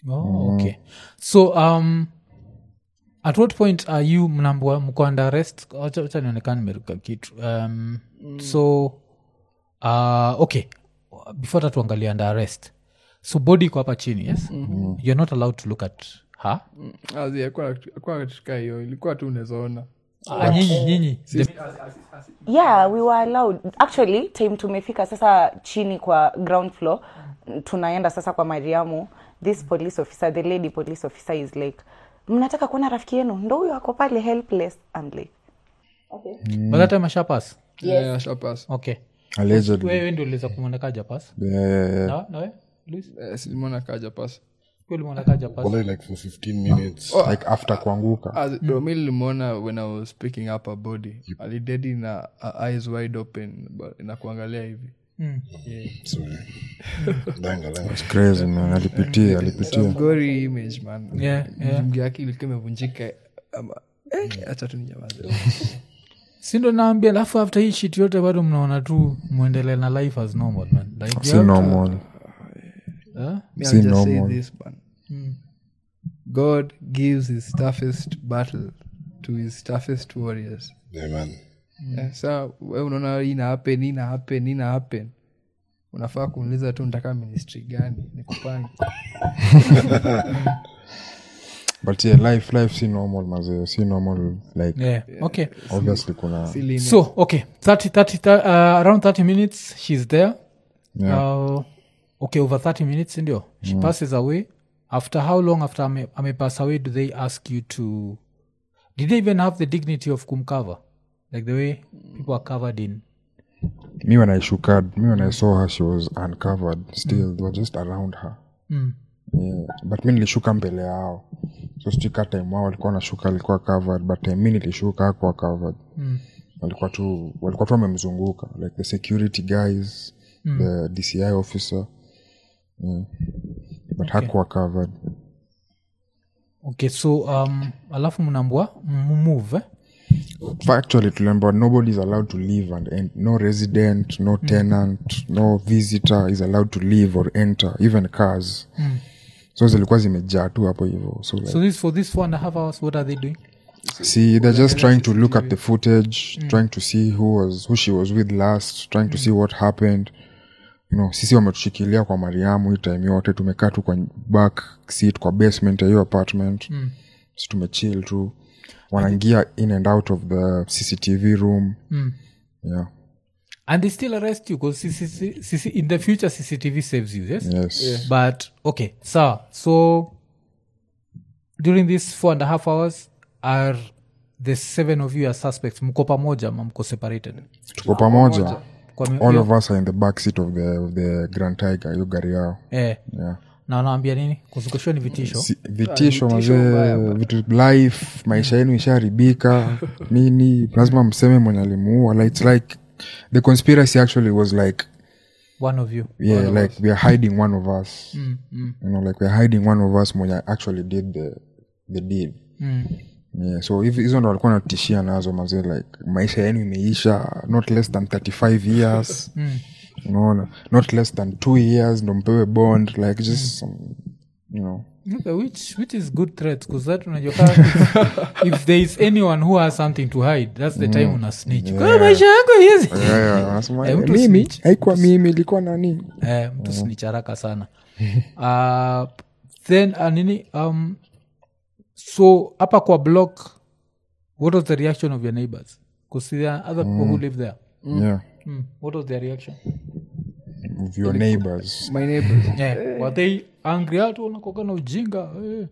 oh, okay so um at what point are you mnambua mko under arrest wacha wacha nionekana nimeruka kitu um, so uh, okay before that tuangalia under arrest so body iko hapa chini yes mm-hmm. you're not allowed to look at her akuwa katika hiyo ilikuwa tu unawezaona Ah, nyinyi nyinyi the- yeah we were allowed actually time tumefika sasa chini kwa ground floor tunaenda sasa kwa mariamu this police officer the lady police officer is like mnataka kuona rafiki yenu ndo huyo ako pale helpless I'm like by that time ashapas Yeah, ashapass. okay allegedly wewe ndio uliweza kumwonekaja pas yeah, yeah, yeah. na nawe Luis? Eh, silimwona kaja pas Wewe ulimwonekaja pas Only like for 15 minutes. like after kuanguka mi lilimwona when i was picking up a body alidedi na uh, eyes wide open but inakuangalia hivi Sorry. Langa, langa. crazy man alipitia alipitia gory image man Yeah, yeah. mgi yake ilikuwa imevunjika ama eh, acha tu ninyamaze sindo naambia alafu after hii shit yote bado mnaona tu mwendelee na life as normal man like, you si have to- normal Huh? Me, Si I'll just say normal. this man god gives his toughest battle to his toughest warriors Yeah, man. Eh, sa we unaona hii ina happen hii ina happen hii ina happen unafaa kuuliza tu nataka ministry gani nikupange but yeah life life si normal mazee si normal like yeah. okay obviously kuna Silly so okay 30, 30, uh, around 30 minutes she's there Yeah. uh, okay over 30 minutes ndio she passes away after how long after ame, amepass away do they ask you to did they even have the dignity of kumcover like the way people are covered in me when i shook her me when i saw her she was uncovered still they were just around her mm. yeah. but mi nilishuka mbele yao so stika time wao walikuwa nashuka alikuwa covered but time mi nilishuka hakuwa covered Mm. walikuwa tu walikuwa tu wamemzunguka like the security guys the dci officer yeah. but hakuwa covered okay so um, alafu mnambwa move eh? actually tuliambiwa nobody is allowed to leave and ent- no resident no tenant no visitor is allowed to leave or enter even cars so zilikuwa zimejaa tu hapo hivo so like, so this for this four and a half hours what are they doing see they're just trying to look at the footage trying to see who was who she was with last trying to see what happened you know sisi wametushikilia kwa mariamu hii time yote tumekaa tu kwa back seat kwa basement ya hiyo apartment mm. si tumechill tu wanaingia in and out of the cctv room Mm. yeah and they still arrest you because CCC, in the future cctv saves you yes yes but okay so so during these four and a half hours are the seven of you are suspects mko pamoja ama mko separated tuko pamoja kwa mi- all of us are in the back seat of the, of the grand tiger hiyo gari yao eh, yeah na wanaambia nini kuzungushwa ni vitisho Si, vitisho vitisho mbaya mazee vitu life maisha yenu ishaharibika nini lazima mseme mwenye alimuua like, it's like the conspiracy actually was like one of you yeah like we are hiding one of us mm, mm, you know like we are hiding one of us mwenye actually did the, the deed mm. yeah so hivi- hizo ndo walikuwa natishia nazo mazee like maisha yenu imeisha not less than 35 years Mm. unaona not less than two years ndo mpewe bond like just some, you know Okay, which which is good threats because that unajua kama if, if there is anyone who has something to hide that's the time una snitch kwa maisha yangu hizi Yeah, yeah, wanasema, Eh, mtu mimi snitch. haikuwa mimi ilikuwa nani eh, mtu snitch haraka sana uh, then uh, nini um, so hapa kwa block what was the reaction of your neighbors because there are other people who live there yeah mm. what was their reaction of your neighbors my neighbors yeah. were they angry hatu wanakoga na ujinga eh.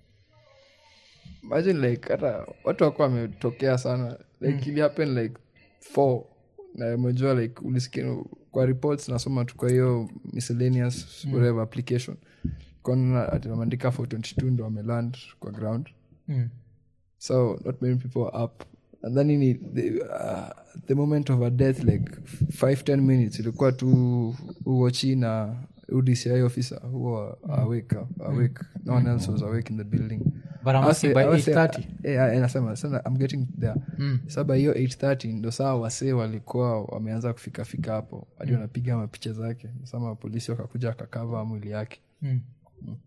imagine like hata watu wakuwa wametokea sana like ili happen like four na umejua like ulisikia kwa reports nasoma tu kwa hiyo miscellaneous whatever application kona atiwameandika 422 ndo wameland kwa ground Mm. so not many people are up and then ini the, uh, the moment of a death like five ten minutes ilikuwa tu uochi na udci officer who are awake awake no one else was awake in the building but I'm asking by I was say- 830 eh, eh, nasema sana i'm getting there sa by hiyo 830 ndo saa wasee walikuwa wameanza kufika fika hapo hadi wanapiga mapicha zake sama polisi wakakuja wakakava mwili yake Mm.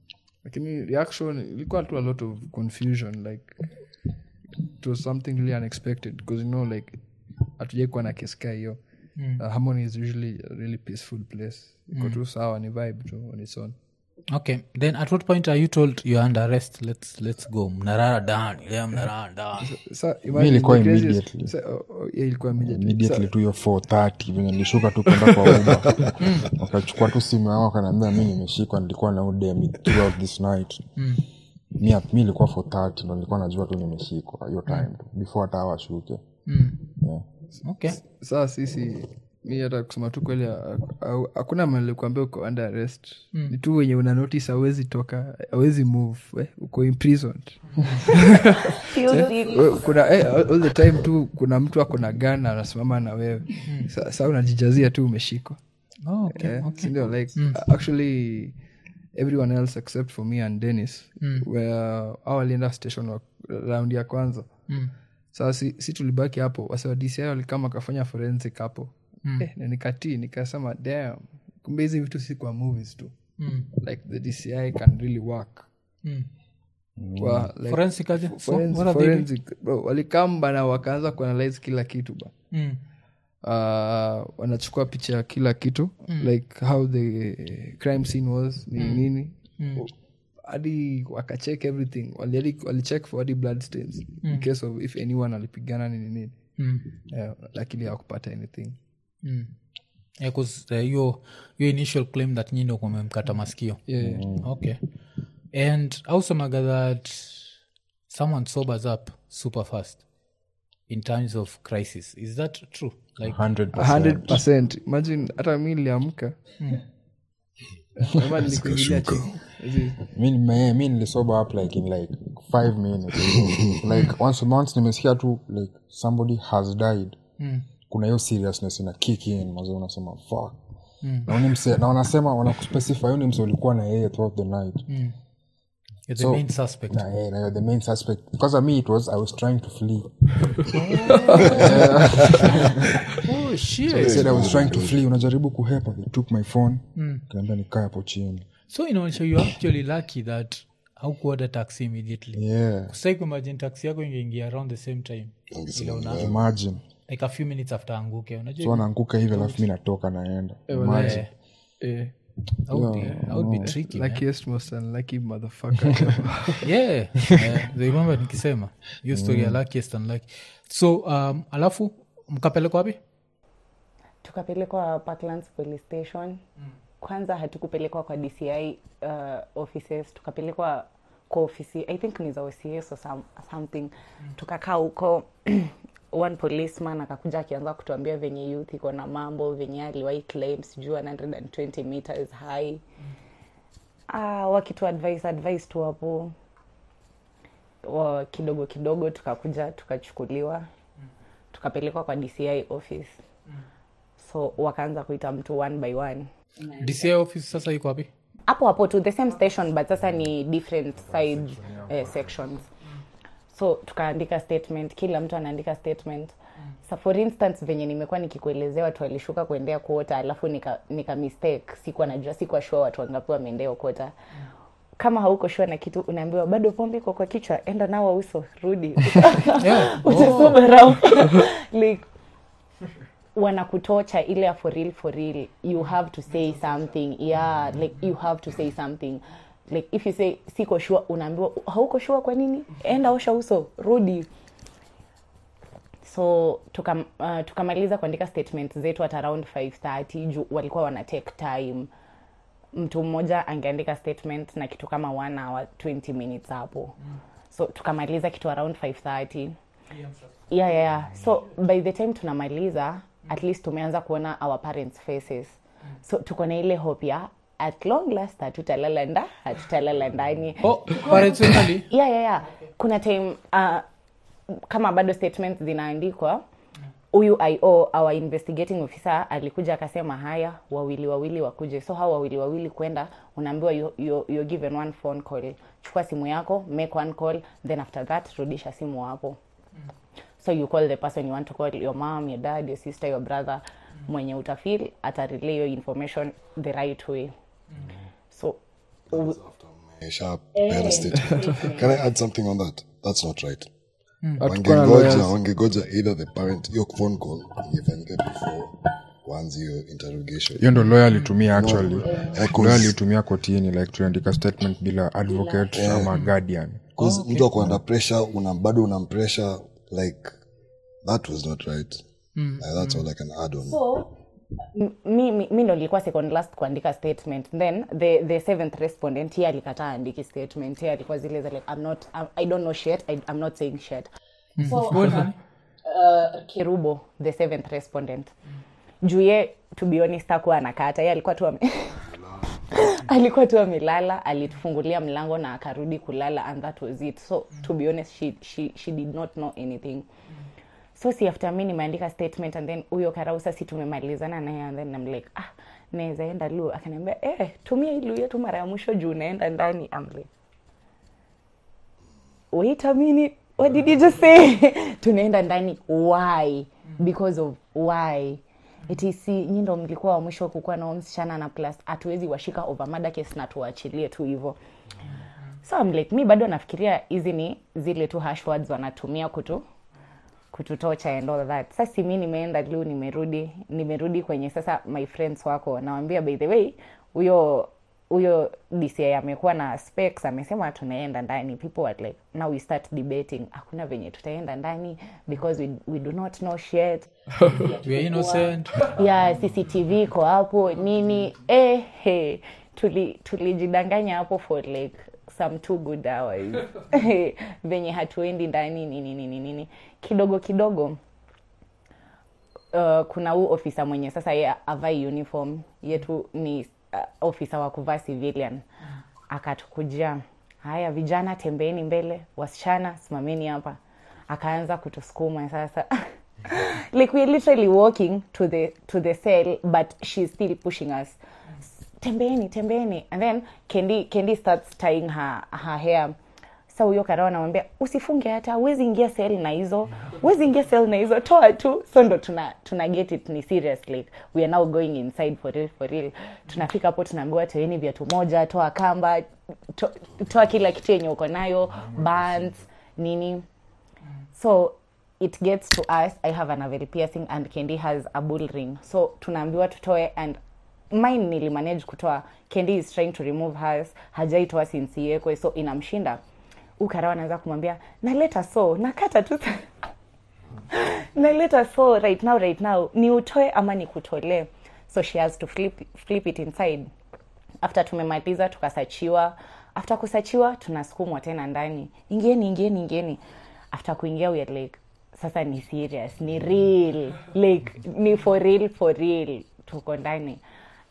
lakini reaction ilikuwa tu a lot of confusion like it was something really unexpected because you know like hatujai kuwa na keska hiyo uh, harmony is usually a really peaceful place iko tu sawa ni vibe tu on its own okay then at what point are you told you're under arrest let's, let's go mnarara down yeah, mnarara down Sa- Mi imagine ilikuwa the craziest- immediately. sa- oh, oh, yeah, ilikuwa immediately. immediately tu hiyo 430 venye nilishuka tu kwenda kwa uba wakachukua tu simu yangu wakanaambia mi nimeshikwa nilikuwa na udem throughout this night mi mi ilikuwa 430 ndo nilikuwa najua tu nimeshikwa hiyo time tu before hata awashuke yeah. okay saa sisi mi hata kusema tu kweli ha- ha- hakuna malikuambia uko under arrest ni tu wenye una notice awezi toka awezi move eh, uko imprisoned Feel sick. We- kuna eh, all all the time tu kuna mtu ako na gana anasimama na wewe Sa- saa unajijazia tu umeshikwa oh, okay. Eh, sindio like actually everyone else except for me and dennis were au walienda station wa round ya kwanza Mm. saa si, si tulibaki hapo wase wa dci walikama akafanya forensic hapo eh, na nikatii nikasema dam kumbe hizi vitu si kwa movies tu Mm. like the dci can really work Mm. Kwa, like, forensic aje? So, forensic, what are they doing? forensic, bro, walikamba na wakaanza kuanalyze kila kitu ba Mm. uh, wanachukua picha ya kila kitu like how the crime scene was ni nini hadi wakacheck everything wali- walicheck for hadi blood stains in case of if anyone alipigana nini nini Mm. yeah, lakini hawakupata anything Mm. Yeah, 'cause, uh, hiyo hiyo initial claim that nyi ndo kumemkata masikio yeah. okay and ausemaga that someone sobers up super fast in times of crisis is that true like 100%. 100 imagine hata mi niliamka ama nilikuingilia chini Hizi- mi nime- mi nilisoba up like in like five minutes like once, once nimesikia tu like somebody has died kuna hiyo seriousness ina kick in maze unasema fuck na, uni mse, na wanasema wanakuspecify huyu ni mse ulikuwa na yeye throughout the night you're the So- main suspect na yeye na you're the main suspect because of me it was i was trying to flee oh shit I said i was trying to flee unajaribu kuhepa they took my phone kaambia nikae hapo chini so inaonyesha you actually lucky that haukuoda taxi immediately yeah sai kuimagine taxi yako ingeingia around the same time Ile una- imagine like a few minutes after anguke unajua so anaanguka hivi alafu mi natoka naenda imagine eh, that would be, that would be tricky man. luckiest most unlucky motherfucker ever. yeah yeah, they remember nikisema hiyo story ya luckiest and lucky so um, alafu mkapelekwa wapi tukapelekwa parklands police station kwanza hatukupelekwa kwa dci uh, offices tukapelekwa kwa ofisi i think ni za ocs or some, something tukakaa huko one policeman akakuja akianza kutuambia venye youth iko na mambo venye aliwai claim sijuu 120 meters high ah, wakitu advice advice tu hapo wa kidogo kidogo tukakuja tukachukuliwa tukapelekwa kwa dci office so wakaanza kuita mtu one by one dci office sasa iko wapi hapo hapo tu the same station but sasa ni different side eh, sections so tukaandika statement kila mtu anaandika statement sa for instance venye nimekuwa nikikuelezea watu walishuka kuendea kuota alafu nika, nika mistake sikuwa najua sikuwa shua watu wangapi wameendea kuota kama hauko shua na kitu unaambiwa bado pombe iko kwa kichwa enda nawa uso rudi yeah. utasubirau like wanakutocha ile ya for real for real you have to say something yeah like you have to say something like if you say siko shua unaambiwa hauko shua kwa nini enda osha uso rudi so tukam, uh, tukamaliza kuandika statement zetu at around 530 juu walikuwa wana take time mtu mmoja angeandika statement na kitu kama one hour 20 minutes hapo so tukamaliza kitu around 530 yeah, yeah, yeah. so by the time tunamaliza at least tumeanza kuona our parents faces so tuko na ile hope ya at long last hatutalala nda hatutalala ndani oh, parents wengali yeah, yeah, yeah. kuna time uh, kama bado statements zinaandikwa huyu io our investigating officer alikuja akasema haya wawili wawili wakuje so hao wawili wawili kwenda unaambiwa you, you, you're given one phone call chukua simu yako make one call then after that rudisha simu hapo so you call the person you want to call your mom your dad your sister your brother mwenye utafil atarelay your information the right way so u- after sharp better statement. Can I add something on that? That's not right. Hatukuwa na wangengoja lawyers. wangegoja either the parent hiyo phone call ingefanyika before wanzi hiyo interrogation hiyo ndo lawyer alitumia actually Eh, 'cause- lawyer alitumia kotini like tuliandika statement bila advocate ama guardian 'cause mtu ako under pressure una bado una pressure like that was not right Like, that's all i can add on so m- mi, mi, mi ndo nilikuwa second last kuandika statement then the, the seventh respondent ye alikataa andiki statement ye alikuwa zile za like, I'm not, I'm, i don't know shit I, i'm not saying shit so uh, kirubo the seventh respondent juu ye to be honest hakuwa anakata ye alikuwa tu ame alikuwa tu amelala alitufungulia mlango na akarudi kulala and that was it so to be honest she, she, she did not know anything so si after mi nimeandika statement and then huyo karausa si tumemalizana naye and then I'm like ah naweza enda lu akaniambia eh tumia hii lu yetu mara ya mwisho juu unaenda ndani I'm like wait a minute what did you just say tunaenda ndani why because of why iti si nyi ndo mlikuwa wa mwisho kukuwa nao msichana na plus hatuwezi washika over murder case na tuwaachilie tu hivyo so I'm like mi bado nafikiria hizi ni zile tu hash words wanatumia kutu kututocha and all that sasa mi nimeenda lu nimerudi nimerudi kwenye sasa my friends wako nawambia by the way huyo huyo dci amekuwa na specs amesema tunaenda ndani people were like now we start debating hakuna venye tutaenda ndani because we, we do not know shit we are innocent ya cctv iko hapo nini eh, hey, tuli tulijidanganya hapo for like some two good hours venye hatuendi ndani nini nini nini kidogo kidogo uh, kuna huu ofisa mwenye sasa ye avai uniform yetu ni uh, ofisa wa kuvaa civilian akatukujia haya vijana tembeeni mbele wasichana simameni hapa akaanza kutusukuma sasa like we're literally walking to the to the cell but she's still pushing us tembeeni tembeeni and then kendi kendi starts tying her, her hair sa huyo karao anamwambia usifunge hata uwezi ingia sel na hizo uwezi ingia sel na hizo toa tu so ndo tuna, tuna get it ni serious like we are now going inside for real for real tunafika hapo tunaambiwa toeni viatu moja toa kamba to, toa kila kitu yenye uko nayo bands nini so it gets to us i have an navel piercing and kendi has a bull ring so tunaambiwa tutoe and mine nilimanage kutoa kendi is trying to remove hers hajaitoa since iwekwe so inamshinda ukarawa anaweza kumwambia naleta so nakata tu naleta so right now right now ni utoe ama ni kutolee so she has to flip, flip it inside after tumemaliza tukasachiwa after kusachiwa tunasukumwa tena ndani ingieni ingieni ingieni after kuingia we are like sasa ni serious ni real like ni for real for real tuko ndani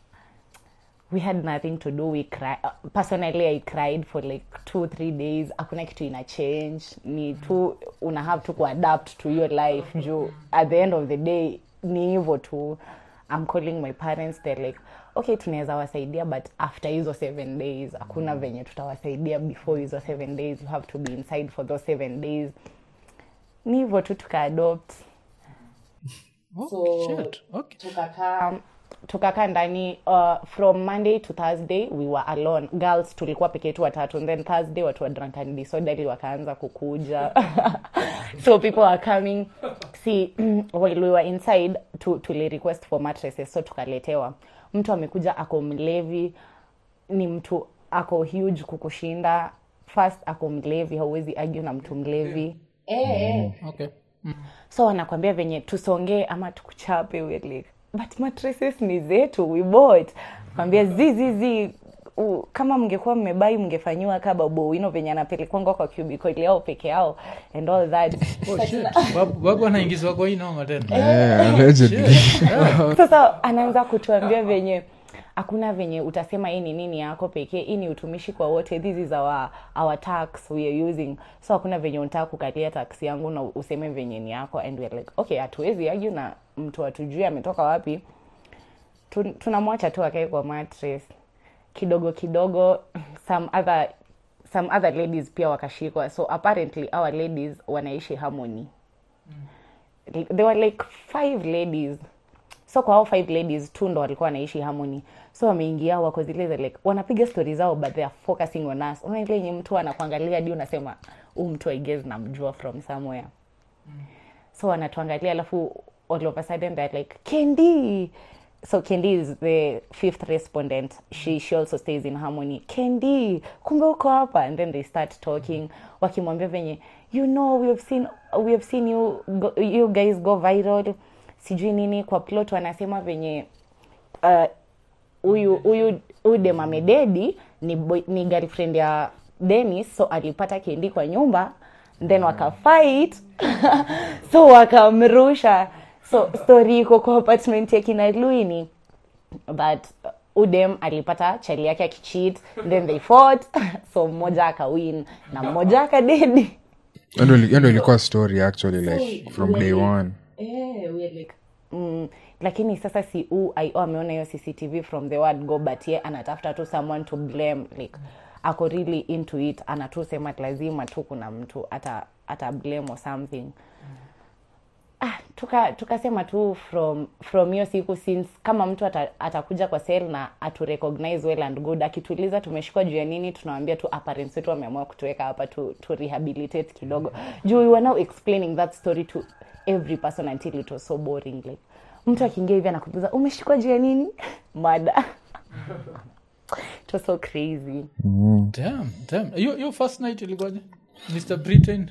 we had nothing to do we cry uh, personally i cried for like two three days hakuna kitu ina change ni tu una have to kuadapt to your life juu at the end of the day ni hivyo tu i'm calling my parents they're like okay tunaweza wasaidia but after hizo seven days hakuna venye tutawasaidia before hizo seven days you have to be inside for those seven days ni hivyo tu tukaadopt oh, So- shit. okay. tukakaa tukakaa ndani uh, from monday to thursday we were alone girls tulikuwa peke yetu watatu and then thursday watu wa drunk and disorderly wakaanza kukuja so people are coming see while we were inside tu, tuli request for mattresses so tukaletewa mtu amekuja ako mlevi ni mtu ako huge kukushinda first ako mlevi hauwezi argue na mtu mlevi eh, okay. so wanakwambia venye tusongee ama tukuchape we're like but mattresses ni zetu we bought kwambia zizizi kama mngekuwa mmebai mngefanyiwa ka babu wino venye anapelekwanga kwa cubicle yao peke yao and all that oh, shit. Babu- babu anaingizwa kwa hii noma tena Eh, allegedly. sasa anaanza kutuambia venye hakuna venye utasema hii ni nini yako pekee hii ni utumishi kwa wote this is our, our tax we are using so hakuna venye unataka kukalia tax yangu na useme venye ni yako and we're like okay hatuwezi argue na mtu atujui ametoka wapi Tu- tunamwacha tu akae kwa mattress kidogo kidogo some other some other ladies pia wakashikwa so apparently our ladies wanaishi harmony there were like five ladies so kwa hao five ladies tu ndo walikuwa wanaishi harmony so wameingia wako zile za like wanapiga stori zao but they are focusing on us unaona ile yenye mtu anakuangalia hadi unasema huu mtu I guess namjua from somewhere so wanatuangalia alafu all of a sudden they're like kendi so kendi is the fifth respondent she, she also stays in harmony kendi kumbe uko hapa and then they start talking wakimwambia venye you know we have seen, we have seen you, go, you guys go viral sijui nini kwa plot wanasema venye uh, huyu huyu huyu dem amededi ni, boy- ni girlfriend ya Dennis so alipata kendi kwa nyumba then wakafight so wakamrusha so story iko kwa apartment ya kina Luini but uh, udem alipata chali yake akicheat then they fought so mmoja akawin na mmoja akadedi Hiyo ndo ili- hiyo ndo ilikuwa story actually like from day one Eh, we are like, mm, lakini sasa si u io ameona hiyo cctv from the word go but ye anatafuta tu someone to blame like ako really into it anatu sema lazima tu kuna mtu ata, ata blame or something ah, tuka tukasema tu from from hiyo siku since kama mtu ata, atakuja kwa sel na atu recognize well and good akituuliza tumeshikwa juu ya nini tunawambia tu apparents wetu wameamua kutuweka hapa tu, tu rehabilitate kidogo juu we were now explaining that story to every person until it was so boring like mtu akiingia hivi anakuuliza umeshikwa juu ya nini mada it was so crazy Damn, damn. Hiyo hiyo first night ilikuwaje mr britain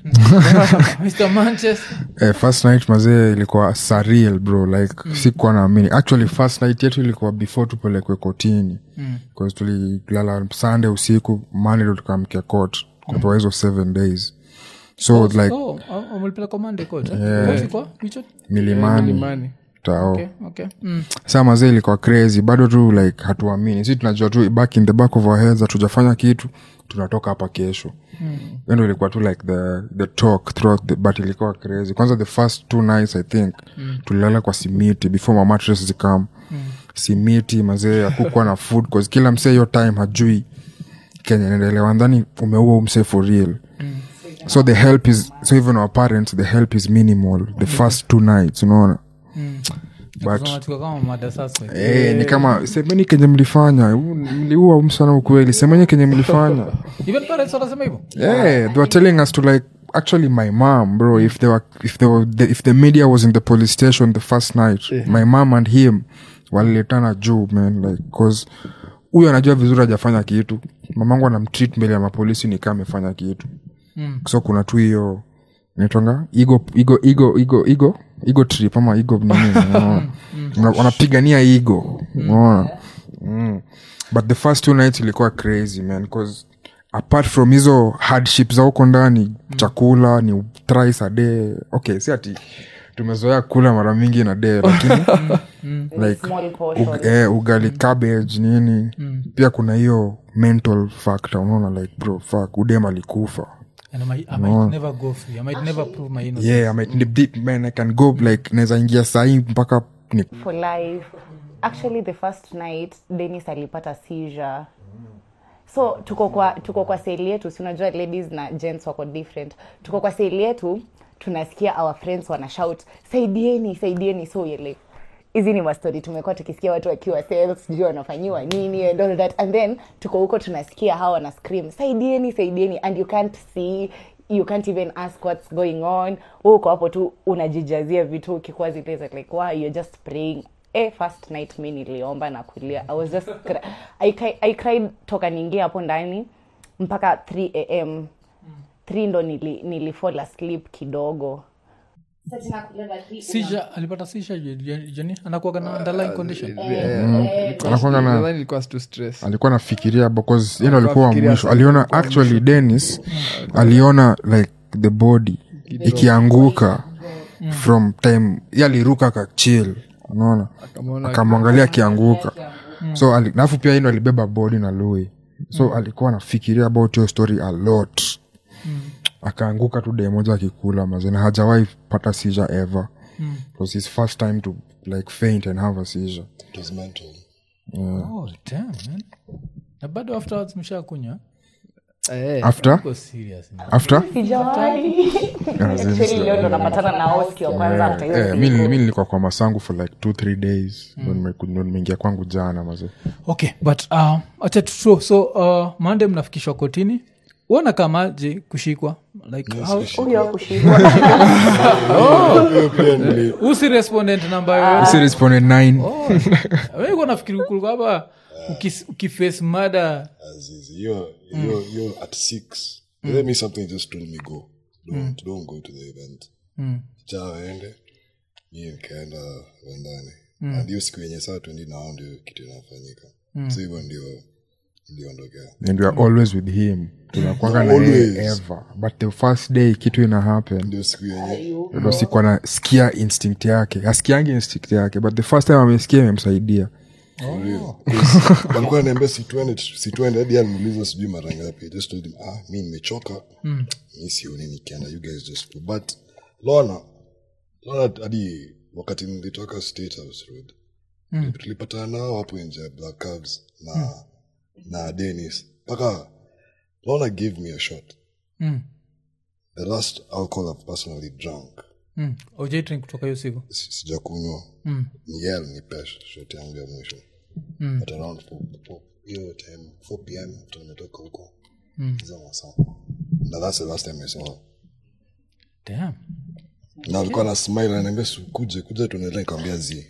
mr manchester eh, first night mazee ilikuwa surreal bro like mm. sikuwa naamini actually first night yetu ilikuwa before tupelekwe kotini mm. tulilala sunday usiku mande ndo tukaamkia court kutoa hizo seven days so like oh, oh, mlipeleka Monday court, eh? Court ilikuwa which one? milimani Milimani. tao Okay, okay. Mm. saa mazee ilikuwa crazy bado tu like hatuamini si tunajua tu back in the back of our heads hatujafanya kitu tunatoka hapa kesho mm. ndo ilikuwa tu like the, the talk throughout the, but ilikuwa crazy kwanza the first two nights i think mm. tulilala kwa simiti before mamatres zikam mm. simiti mazee akukwa na food cause kila msee hiyo time hajui kenya naendelewa ndhani umeua umsee for real mm. so the help is so even our parents the help is minimal the first two nights unaona but Kama tuko kama mada sasa Eh, ni kama semeni kenye mlifanya u- mliua umsana ukweli semeni kenye mlifanya even parents wanasema hivyo yeah, they were telling us to like actually my mom bro if they were if they were the, if the media was in the police station the first night my mom and him waliletana juu man like cause huyu anajua vizuri hajafanya kitu mamangu anamtreat mbele ya mapolisi nikaa amefanya kitu Mm. so kuna tu hiyo naitwanga ego ego ego ego ego ego trip ama ego nini unaona? Wana- wanapigania ego unaona mm. but the first two nights ilikuwa crazy man cause apart from hizo hardship za huko ndani chakula ni thrice a day okay si ati tumezoea kula mara mingi na day lakini like small portion ug, eh, ugali cabbage nini pia kuna hiyo mental factor unaona like bro fuck udem alikufa and I might, I might never go free I might never prove my innocence yeah I might, deep, deep, man i can go like naweza ingia sahii mpaka ni for life actually the first night denis alipata seizure so tuko kwa tuko kwa seli yetu si unajua ladies na gents wako different tuko kwa seli yetu tunasikia our friends wana shout saidieni saidieni so you're like hizi ni mastori tumekuwa tukisikia watu wakiwa sales sijui wanafanyiwa nini and all that and then tuko huko tunasikia hawa wana scream saidieni saidieni and you can't see you can't even ask what's going on Wewe uko hapo tu unajijazia vitu ukikuwa zile za like wow, you're just praying eh, first night mi niliomba na kulia i was just cry. I, cri- I cried toka niingia hapo ndani mpaka 3 am 3 ndo nili, nilifall asleep kidogo Seizure, alipata seizure je- je- jeni anakuaga na underlying condition anakwanga na Nadhani ilikuwa tu stress alikuwa nafikiria because yeye ndo alikuwa wa Anafikiria mwisho sana. aliona actually dennis aliona like the body ikianguka from time ye aliruka akachil unaona Akamwona akamwangalia akianguka so ali- alafu pia ino alibeba body na lui so alikuwa anafikiria about hiyo story a lot akaanguka tu dee moja akikula mazena hajawahi pata seizure ever it was his first time to like faint and have a seizure It was mental. oh, damn, man. na bado afterwards mshakunywa Eh, after Uko serious ni. after sijawahi Actually, leo ndo napatana na wao siku ya kwanza after hiyo eh, siku. mi mi nilikuwa kwa masangu for like two three days ndo nime- ndo nimeingia kwangu jana maze okay but uh, acha tu- so, so uh, mande mnafikishwa kotini uona kamaje kushikwa like how, huyo kushikwa usi respondent namba yoyote si responded nine wewe nafikiri kulikuwa hapa ukis- ukiface mada Azizi, you're, you're, you're at six. Let me something just told me go. Don't, don't go to the event. Cha waende. Mi nikaenda wendani. Na ndio siku yenye saa twendi nao ndio kitu inafanyika. So hivyo ndio iliondokea. and we are always with him tunakwanga na yeye Always. ever but the first day kitu ina happen Ndio siku yenye ndo sikuwa nasikia instinct yake asikiangi instinct yake but the first time amesikia imemsaidia For real. 'Cause walikuwa naambia situende situende hadi alimuuliza sijui mara ngapi I just told him ah mi nimechoka mi sioni nikienda you guys just go but lona lona hadi wakati nilitoka state house road tulipatana nao hapo nje ya black cabs na na denis mpaka lona gave me a shot mm. the last alcohol i've personally drunk mm. aujaitrin kutoka hiyo siku Si- sijakunywa Mm. ni yeye alinipa shot yangu ya mwisho Mm. at around 4 4 hiyo time 4 pm tumetoka huko Mm. hizo masaa na that's the last time I saw her Damn. na alikuwa na smile ananiambia "Su, kuje kuja tunaendelea nikamwambia zi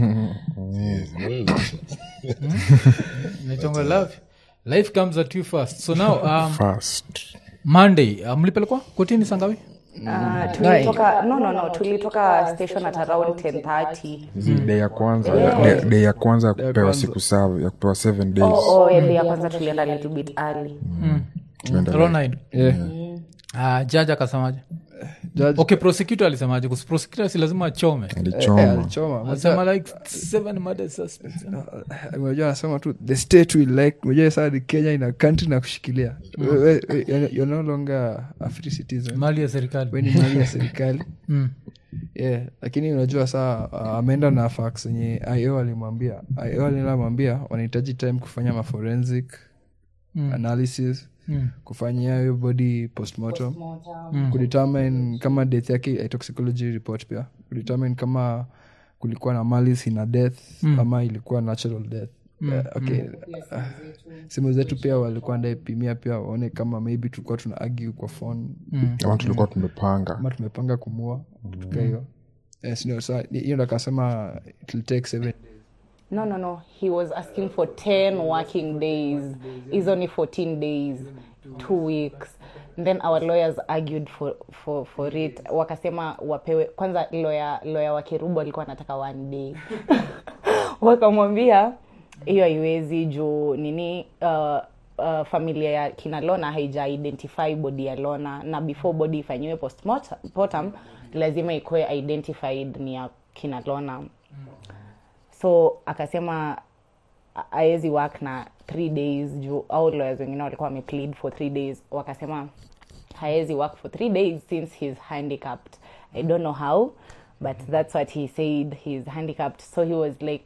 Inaitwanga love life comes at you first so now um, first monday uh, mlipelekwa kotini sangawi Ah, tulitoka no no no tulitoka station at around 10:30 Zi- day ya kwanza day- day ya kwanza ya kupewa siku saba ya kupewa seven days oh, oh, yeah, day ya kwanza tulienda little bit early Tumeenda Ronine. yeah. Uh, jaji akasemaje Judge- okay prosecutor alisemaje Kus- prosecutor si lazima achome eh, alichoma alichoma. alisema like seven murder suspects unajua anasema tu the state will like unajua saa ni kenya ina country na kushikilia We- we- we- you're- you're no longer a free citizen mali ya serikali we ni mali ya serikali Mm. yeah lakini unajua saa uh, ameenda na fax yenye io alimwambia io alinamwambia wanahitaji time kufanya maforensic Mm. analysis Mm. kufanyia hiyo body postmortem kudetermine kama death yake a toxicology report pia kudetermine kama kulikuwa na malice ina death ama ilikuwa natural death Eh, okay Ah, simu zetu pia walikuwa ndaipimia pia waone kama maybe tulikuwa tuna argue kwa phone ama tulikuwa tumepanga ama tumepanga kumua tuka hiyo yes, no, so, hiyo ndo akasema it will take seven no no no he was asking for 10 working days is only 14 days two weeks then our lawyers argued for, for, for it wakasema wapewe kwanza lawyer, lawyer wa kerubu alikuwa anataka one day wakamwambia hiyo haiwezi juu nini uh, uh, familia ya kina lona haija identify body ya lona na before body ifanyiwe postmortem lazima ikuwe identified ni ya kina lona so akasema aezi work na three days juu au lawyers wengine walikuwa wameplead for three days wakasema haezi work for three days since he's handicapped i don't know how but that's what he said he's handicapped so he was like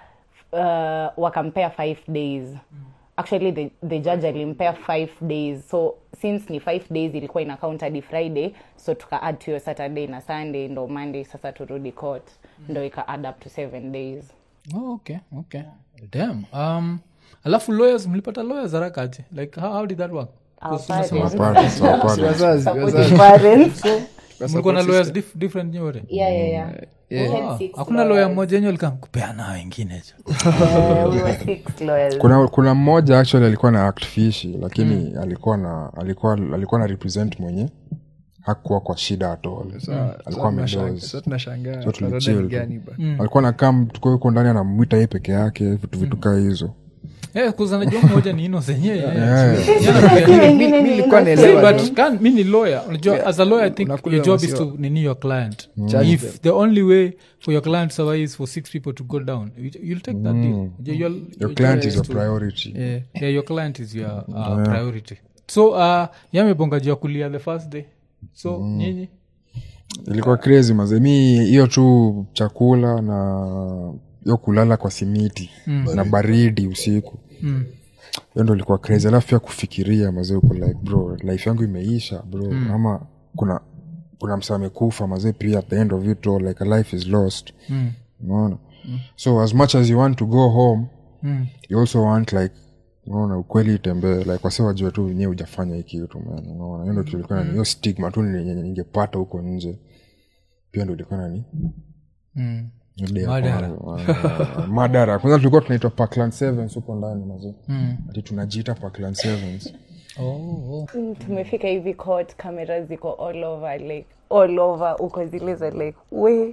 uh, wakampea five days actually the, the judge alimpea five days so since ni five days ilikuwa ina count hadi friday so tuka add to hiyo saturday na sunday ndo monday sasa turudi court ndo ika add up to seven days Oh, okay okay damn um alafu lawyers mlipata lawyers haraka aje like how, how did that work Our Because tunasema- parents. Parents, our parents. wazazi Supportive wazazi parents. mlikuwa na lawyers dif- different nyote yeah, yeah, yeah. We had Ah, six hakuna lawyers. lawyer mmoja enye alikam kupeana wengine jo Eh, we were six lawyers. kuna kuna mmoja actually alikuwa na act fishi lakini alikuwa na alikuwa alikuwa na represent mwenye hakuwa kwa shida atol alikuwa amedoze sa tunashangaa So tunarada tulichill ni tu. gani ba alikuwa na kam tuko huko ndani anamwita yeye peke yake vitu vitu kaa hizo Eh, kuzanajua mmoja ni ino zenyewe Sisi wengine ni nilikuwa innocent. naelewa but can, mi ni lawyer unajua as a lawyer i think Unakula your job is maziwa. to nini your client Charge if them. the only way for your client to survive is for six people to go down you, you'll take that deal Unajua your, your client job is your to- priority yeah, yeah, your client is your uh, priority so uh, yamebonga juu ya kulia the first day so nyinyi ilikuwa crazy maze mi hiyo tu chakula na hiyo kulala kwa simiti na baridi usiku hiyo ndo ilikuwa crazy alafu pia kufikiria mazee uko like bro life yangu imeisha bro ama kuna kuna msa amekufa mazee pia at the end of it all like a life is lost Mm. unaona so as much as you want to go home Mm. you also want like unaona ukweli itembee like wase wajue tu wenyewe ujafanya hii kitu man unaona hiyo ndo kitu ilikuwa nani hiyo stigma tu ni- yenye ningepata huko nje pia ndo ilikuwa nani Mm. Ile ya Madara. kwanza, ah, madara kwanza tulikuwa tunaitwa parkland sevens huko ndani mazee Mm. ati tunajiita parkland sevens Oh, oh. Mm, tumefika hivi court kamera ziko all over like all over uko zile za like we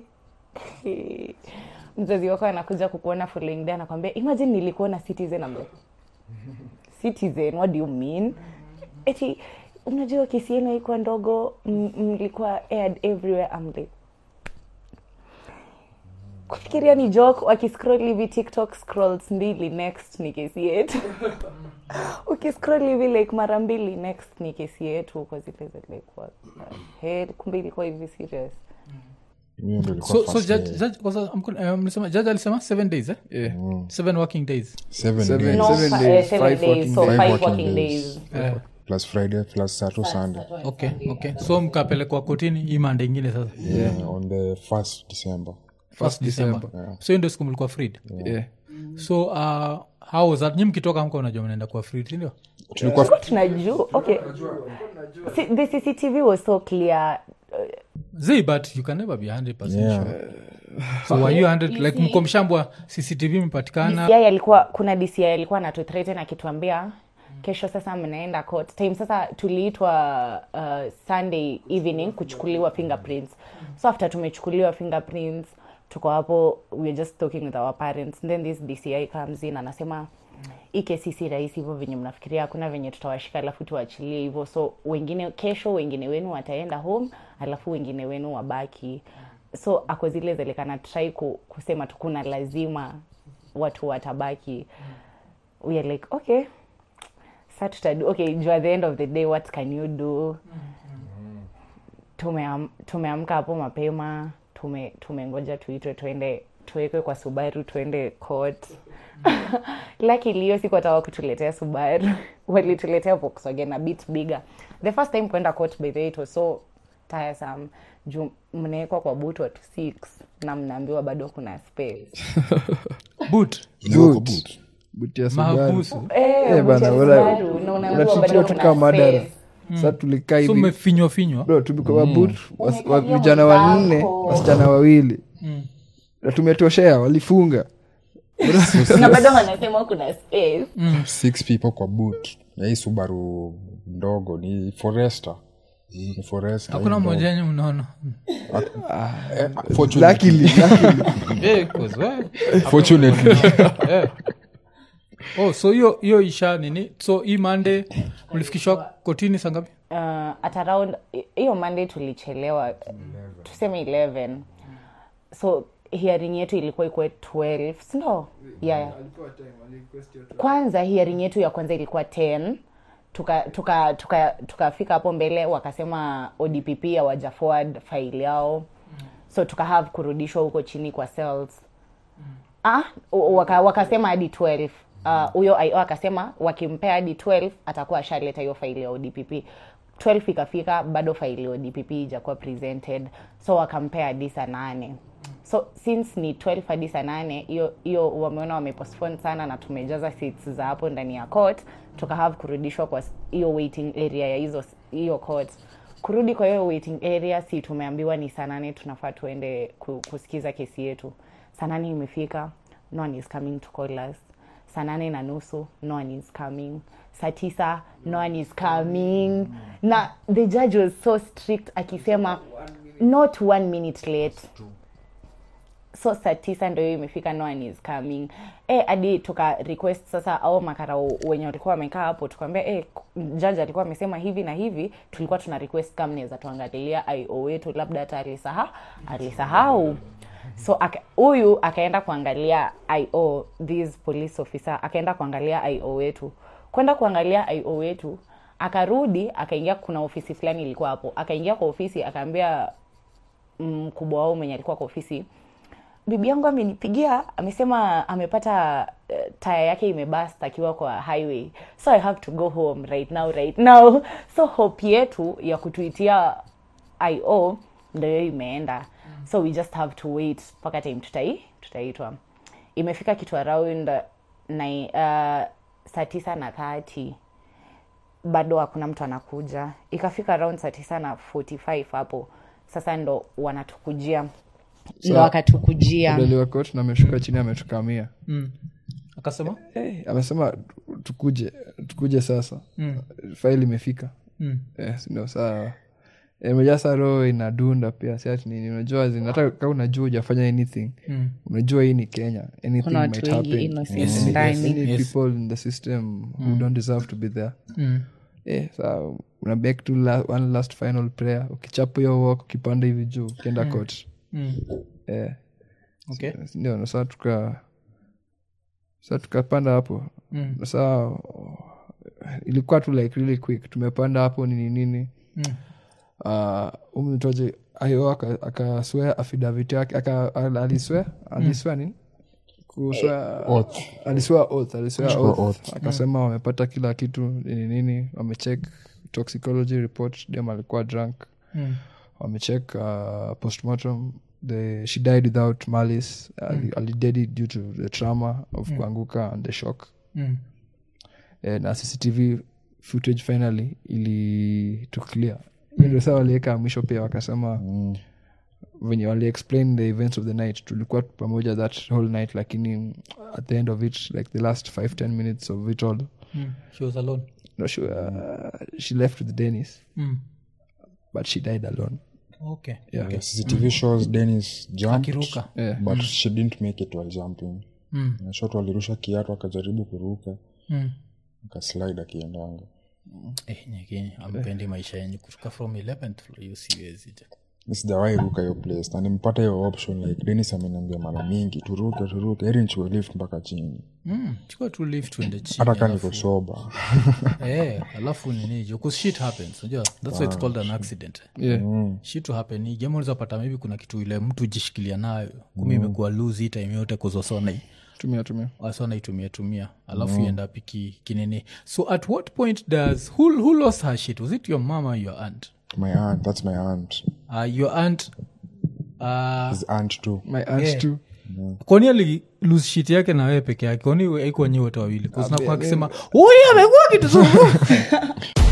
mzazi wako anakuja kukuona following day anakwambia imagine nilikuona citizen I'm like, citizen what do you mean eti unajua kesi yenu haikuwa ndogo m- mlikuwa aired everywhere I'm like kufikiria ni joke wakiscroll hivi tiktok scrolls mbili next ni kesi yetu ukiscroll hivi like mara mbili next ni kesi yetu uko zile za like what the hell kumbe ilikuwa hivi serious hiyo ndo ilikuwa so, so first judge, day. judge, kwanza, amko- eh, mlisema judge alisema seven days eh? Yeah. seven working days Seven Seven- days. no Seven fi- days, eh, seven five days working so days. five Five working working days Eh, plus friday plus sato sunday okay okay so mkapelekwa kotini hii mande ingine sasa yeah, on the first december first december so hiyo ndio siku mlikuwa freed Yeah. so uh, how was that nyi mkitoka mka unajua mnaenda kuwa freed sindio tulikuwa tunajua okay Si- the cctv was so clear zi but you can never be 100 Yeah. sure so were you 100 like mko mshambwa cctv imepatikana DCI alikuwa kuna DCI alikuwa anatuthreaten akituambia kesho sasa mnaenda court time sasa tuliitwa uh, sunday evening kuchukuliwa fingerprints so after tumechukuliwa fingerprints tuko hapo we're just talking with our parents then this dci comes in anasema hii kesi si rahisi hivyo venye mnafikiria hakuna venye tutawashika alafu tuachilie hivyo so wengine kesho wengine wenu wataenda home alafu wengine wenu wabaki so ako zile zelikana try ku, kusema tu kuna lazima watu watabaki we are like okay sa tutadu okay juu at the end of the day what can you do Tumeam- tumeamka hapo mapema tume tumengoja tuitwe tuende tuwekwe kwa subaru tuende court lakini hiyo siku watawa kutuletea subaru walituletea volkswagen a bit bigger the first time kwenda court by the way it was so tiresome juu mnawekwa kwa boot watu six na mnaambiwa bado kuna space boot Inawekwa Boot. boot. Buti ya Subaru. mahabusu Eh, Eh, boot ya bana, wala- Subaru, na unaambiwa bado unatitiwa tu kuna kama madara space. sa tulikaa so hivi mmefinywa finywa bro tumekuwa boot was- wa- Umekalia vijana wanne mwenzako. wasichana wawili na tumetoshea walifunga na bado wanasema kuna space six people kwa boot na hii subaru ndogo ni forester ni forester hakuna hii mmoja enye mnaona ndogo. Eh, fortunately- luckily luckily Eh, 'cause, well, fortunately eh. oh so hiyo hiyo isha nini so hii mande mlifikishwa kotini sangapi uh, at around hiyo monday tulichelewa tuseme 11 so hearing yetu ilikuwa ikuwe 12 sindo yeah. kwanza hearing yetu ya kwanza ilikuwa 10 tukafika tuka, tuka, tukafika hapo mbele wakasema odpp hawaja forward file yao so tukahave kurudishwa huko chini kwa cells ah, waka, wakasema hadi 12 Ah, huyo uh, IO akasema wakimpea hadi 12 atakuwa ashaleta hiyo faili ya odpp 12 ikafika bado faili ya odpp ijakuwa presented so wakampea hadi saa nane so since ni 12 hadi saa nane hiyo hiyo wameona wamepostpone sana na tumejaza seats za hapo ndani ya court tukahave kurudishwa kwa s- hiyo waiting area ya hizo hiyo court kurudi kwa hiyo waiting area si tumeambiwa ni saa nane tunafaa tuende ku- kusikiza kesi yetu saa nane imefika no one is coming to call us saa nane na nusu no one is coming saa tisa no one is coming na the judge was so strict akisema not one minute late so saa tisa ndo hiyo imefika no one is coming eh hadi tuka request sasa au makarao wenye walikuwa wamekaa hapo tukaambia eh judge alikuwa amesema hivi na hivi tulikuwa tuna request kama mnaweza tuangalilia io wetu labda hata alisaha alisahau so aka- huyu akaenda kuangalia io this police officer akaenda kuangalia io wetu kwenda kuangalia io wetu akarudi akaingia kuna ofisi fulani ilikuwa hapo akaingia kwa ofisi akaambia mkubwa wao mwenye alikuwa kwa ofisi bibi yangu amenipigia amesema amepata uh, taya yake imebast akiwa kwa highway so i have to go home right now right now so hope yetu ya kutuitia io ndo hiyo imeenda so we just have to wait mpaka time tutai tutaitwa imefika kitu around nai- uh, saa tisa na thati bado hakuna mtu anakuja ikafika around saa tisa na 45 hapo sasa ndo wanatukujia ndo wakatukujia Deliwakot na ameshuka chini ametukamia mm. akasema hey, amesema tukuje tukuje sasa mm. faili imefika mm. yes, ndio saa imejaa saa roho inadunda pia siati nini unajua zin- hata kaa unajua ujafanya anything Mm. unajua hii ni kenya anything kuna might watu wengi happen innocent Yes, yes, ndani any Yes. people in the system who don't deserve to be there Mm. eh, sa una back to la, one last final prayer ukichapa hiyo walk ukipanda hivi juu ukienda court Mm. eh, okay ndio saa tuka sa tukapanda hapo Mm. saa ilikuwa tu like really quick tumepanda hapo nini nini Mm. uh, umtoje ayo aka- akaswea affidavit yake aka- al- aliswea aliswea nini kuswea Oath. aliswea oath aliswea Chukua oath. oath. akasema wamepata kila kitu nini nini wamecheck toxicology report dem alikuwa drunk Mm. wamecheck uh, postmortem the, she died without malice Ali- alidedi due to the trauma of kuanguka and the shock Mm. eh, na cctv footage finally ili to clear hiyo ndio saa waliweka mwisho pia wakasema venye wali explain the events of the night tulikuwa pamoja that whole night lakini at the end of it like the last five ten minutes of it all Mm. she was alone no, she, uh, she left with dennis mm. but she died alone okay yeah. Yeah, cctv shows dennis jumped akiruka Yeah. but she didn't make it while jumping Mm. Na shot walirusha kiatu akajaribu kuruka Mm. akaslide akiendanga Eh, nyekini ampendi maisha yenyu kutoka from 11th floor hiyo siwezi je. Mi sijawahi ruka hiyo place na nimpata hiyo option like denis ameniambia mara mingi turuke turuke heri nichue lift mpaka chini Mm, chukua tu lift tuende chini hata kaa alafu- niko soba eh alafu nini jo 'cause shit happens unajua that's why it's called an accident Yeah. shit to happen ni jamaa unaweza pata maybe kuna kitu ile mtu jishikilia nayo kumi imekuwa lose hii time yote kuzosona tumia tumia wasona itumia tumia alafu mm. up iki kinini so at what point does who, who lost her shit was it your mama or your aunt my aunt that's my aunt uh, your aunt uh, his aunt too my aunt Yeah. too kwani ali lose shit yake na wewe peke yake kwani aikuwa nyi wote wawili kuznakuwa akisema huyu amekuwa kitu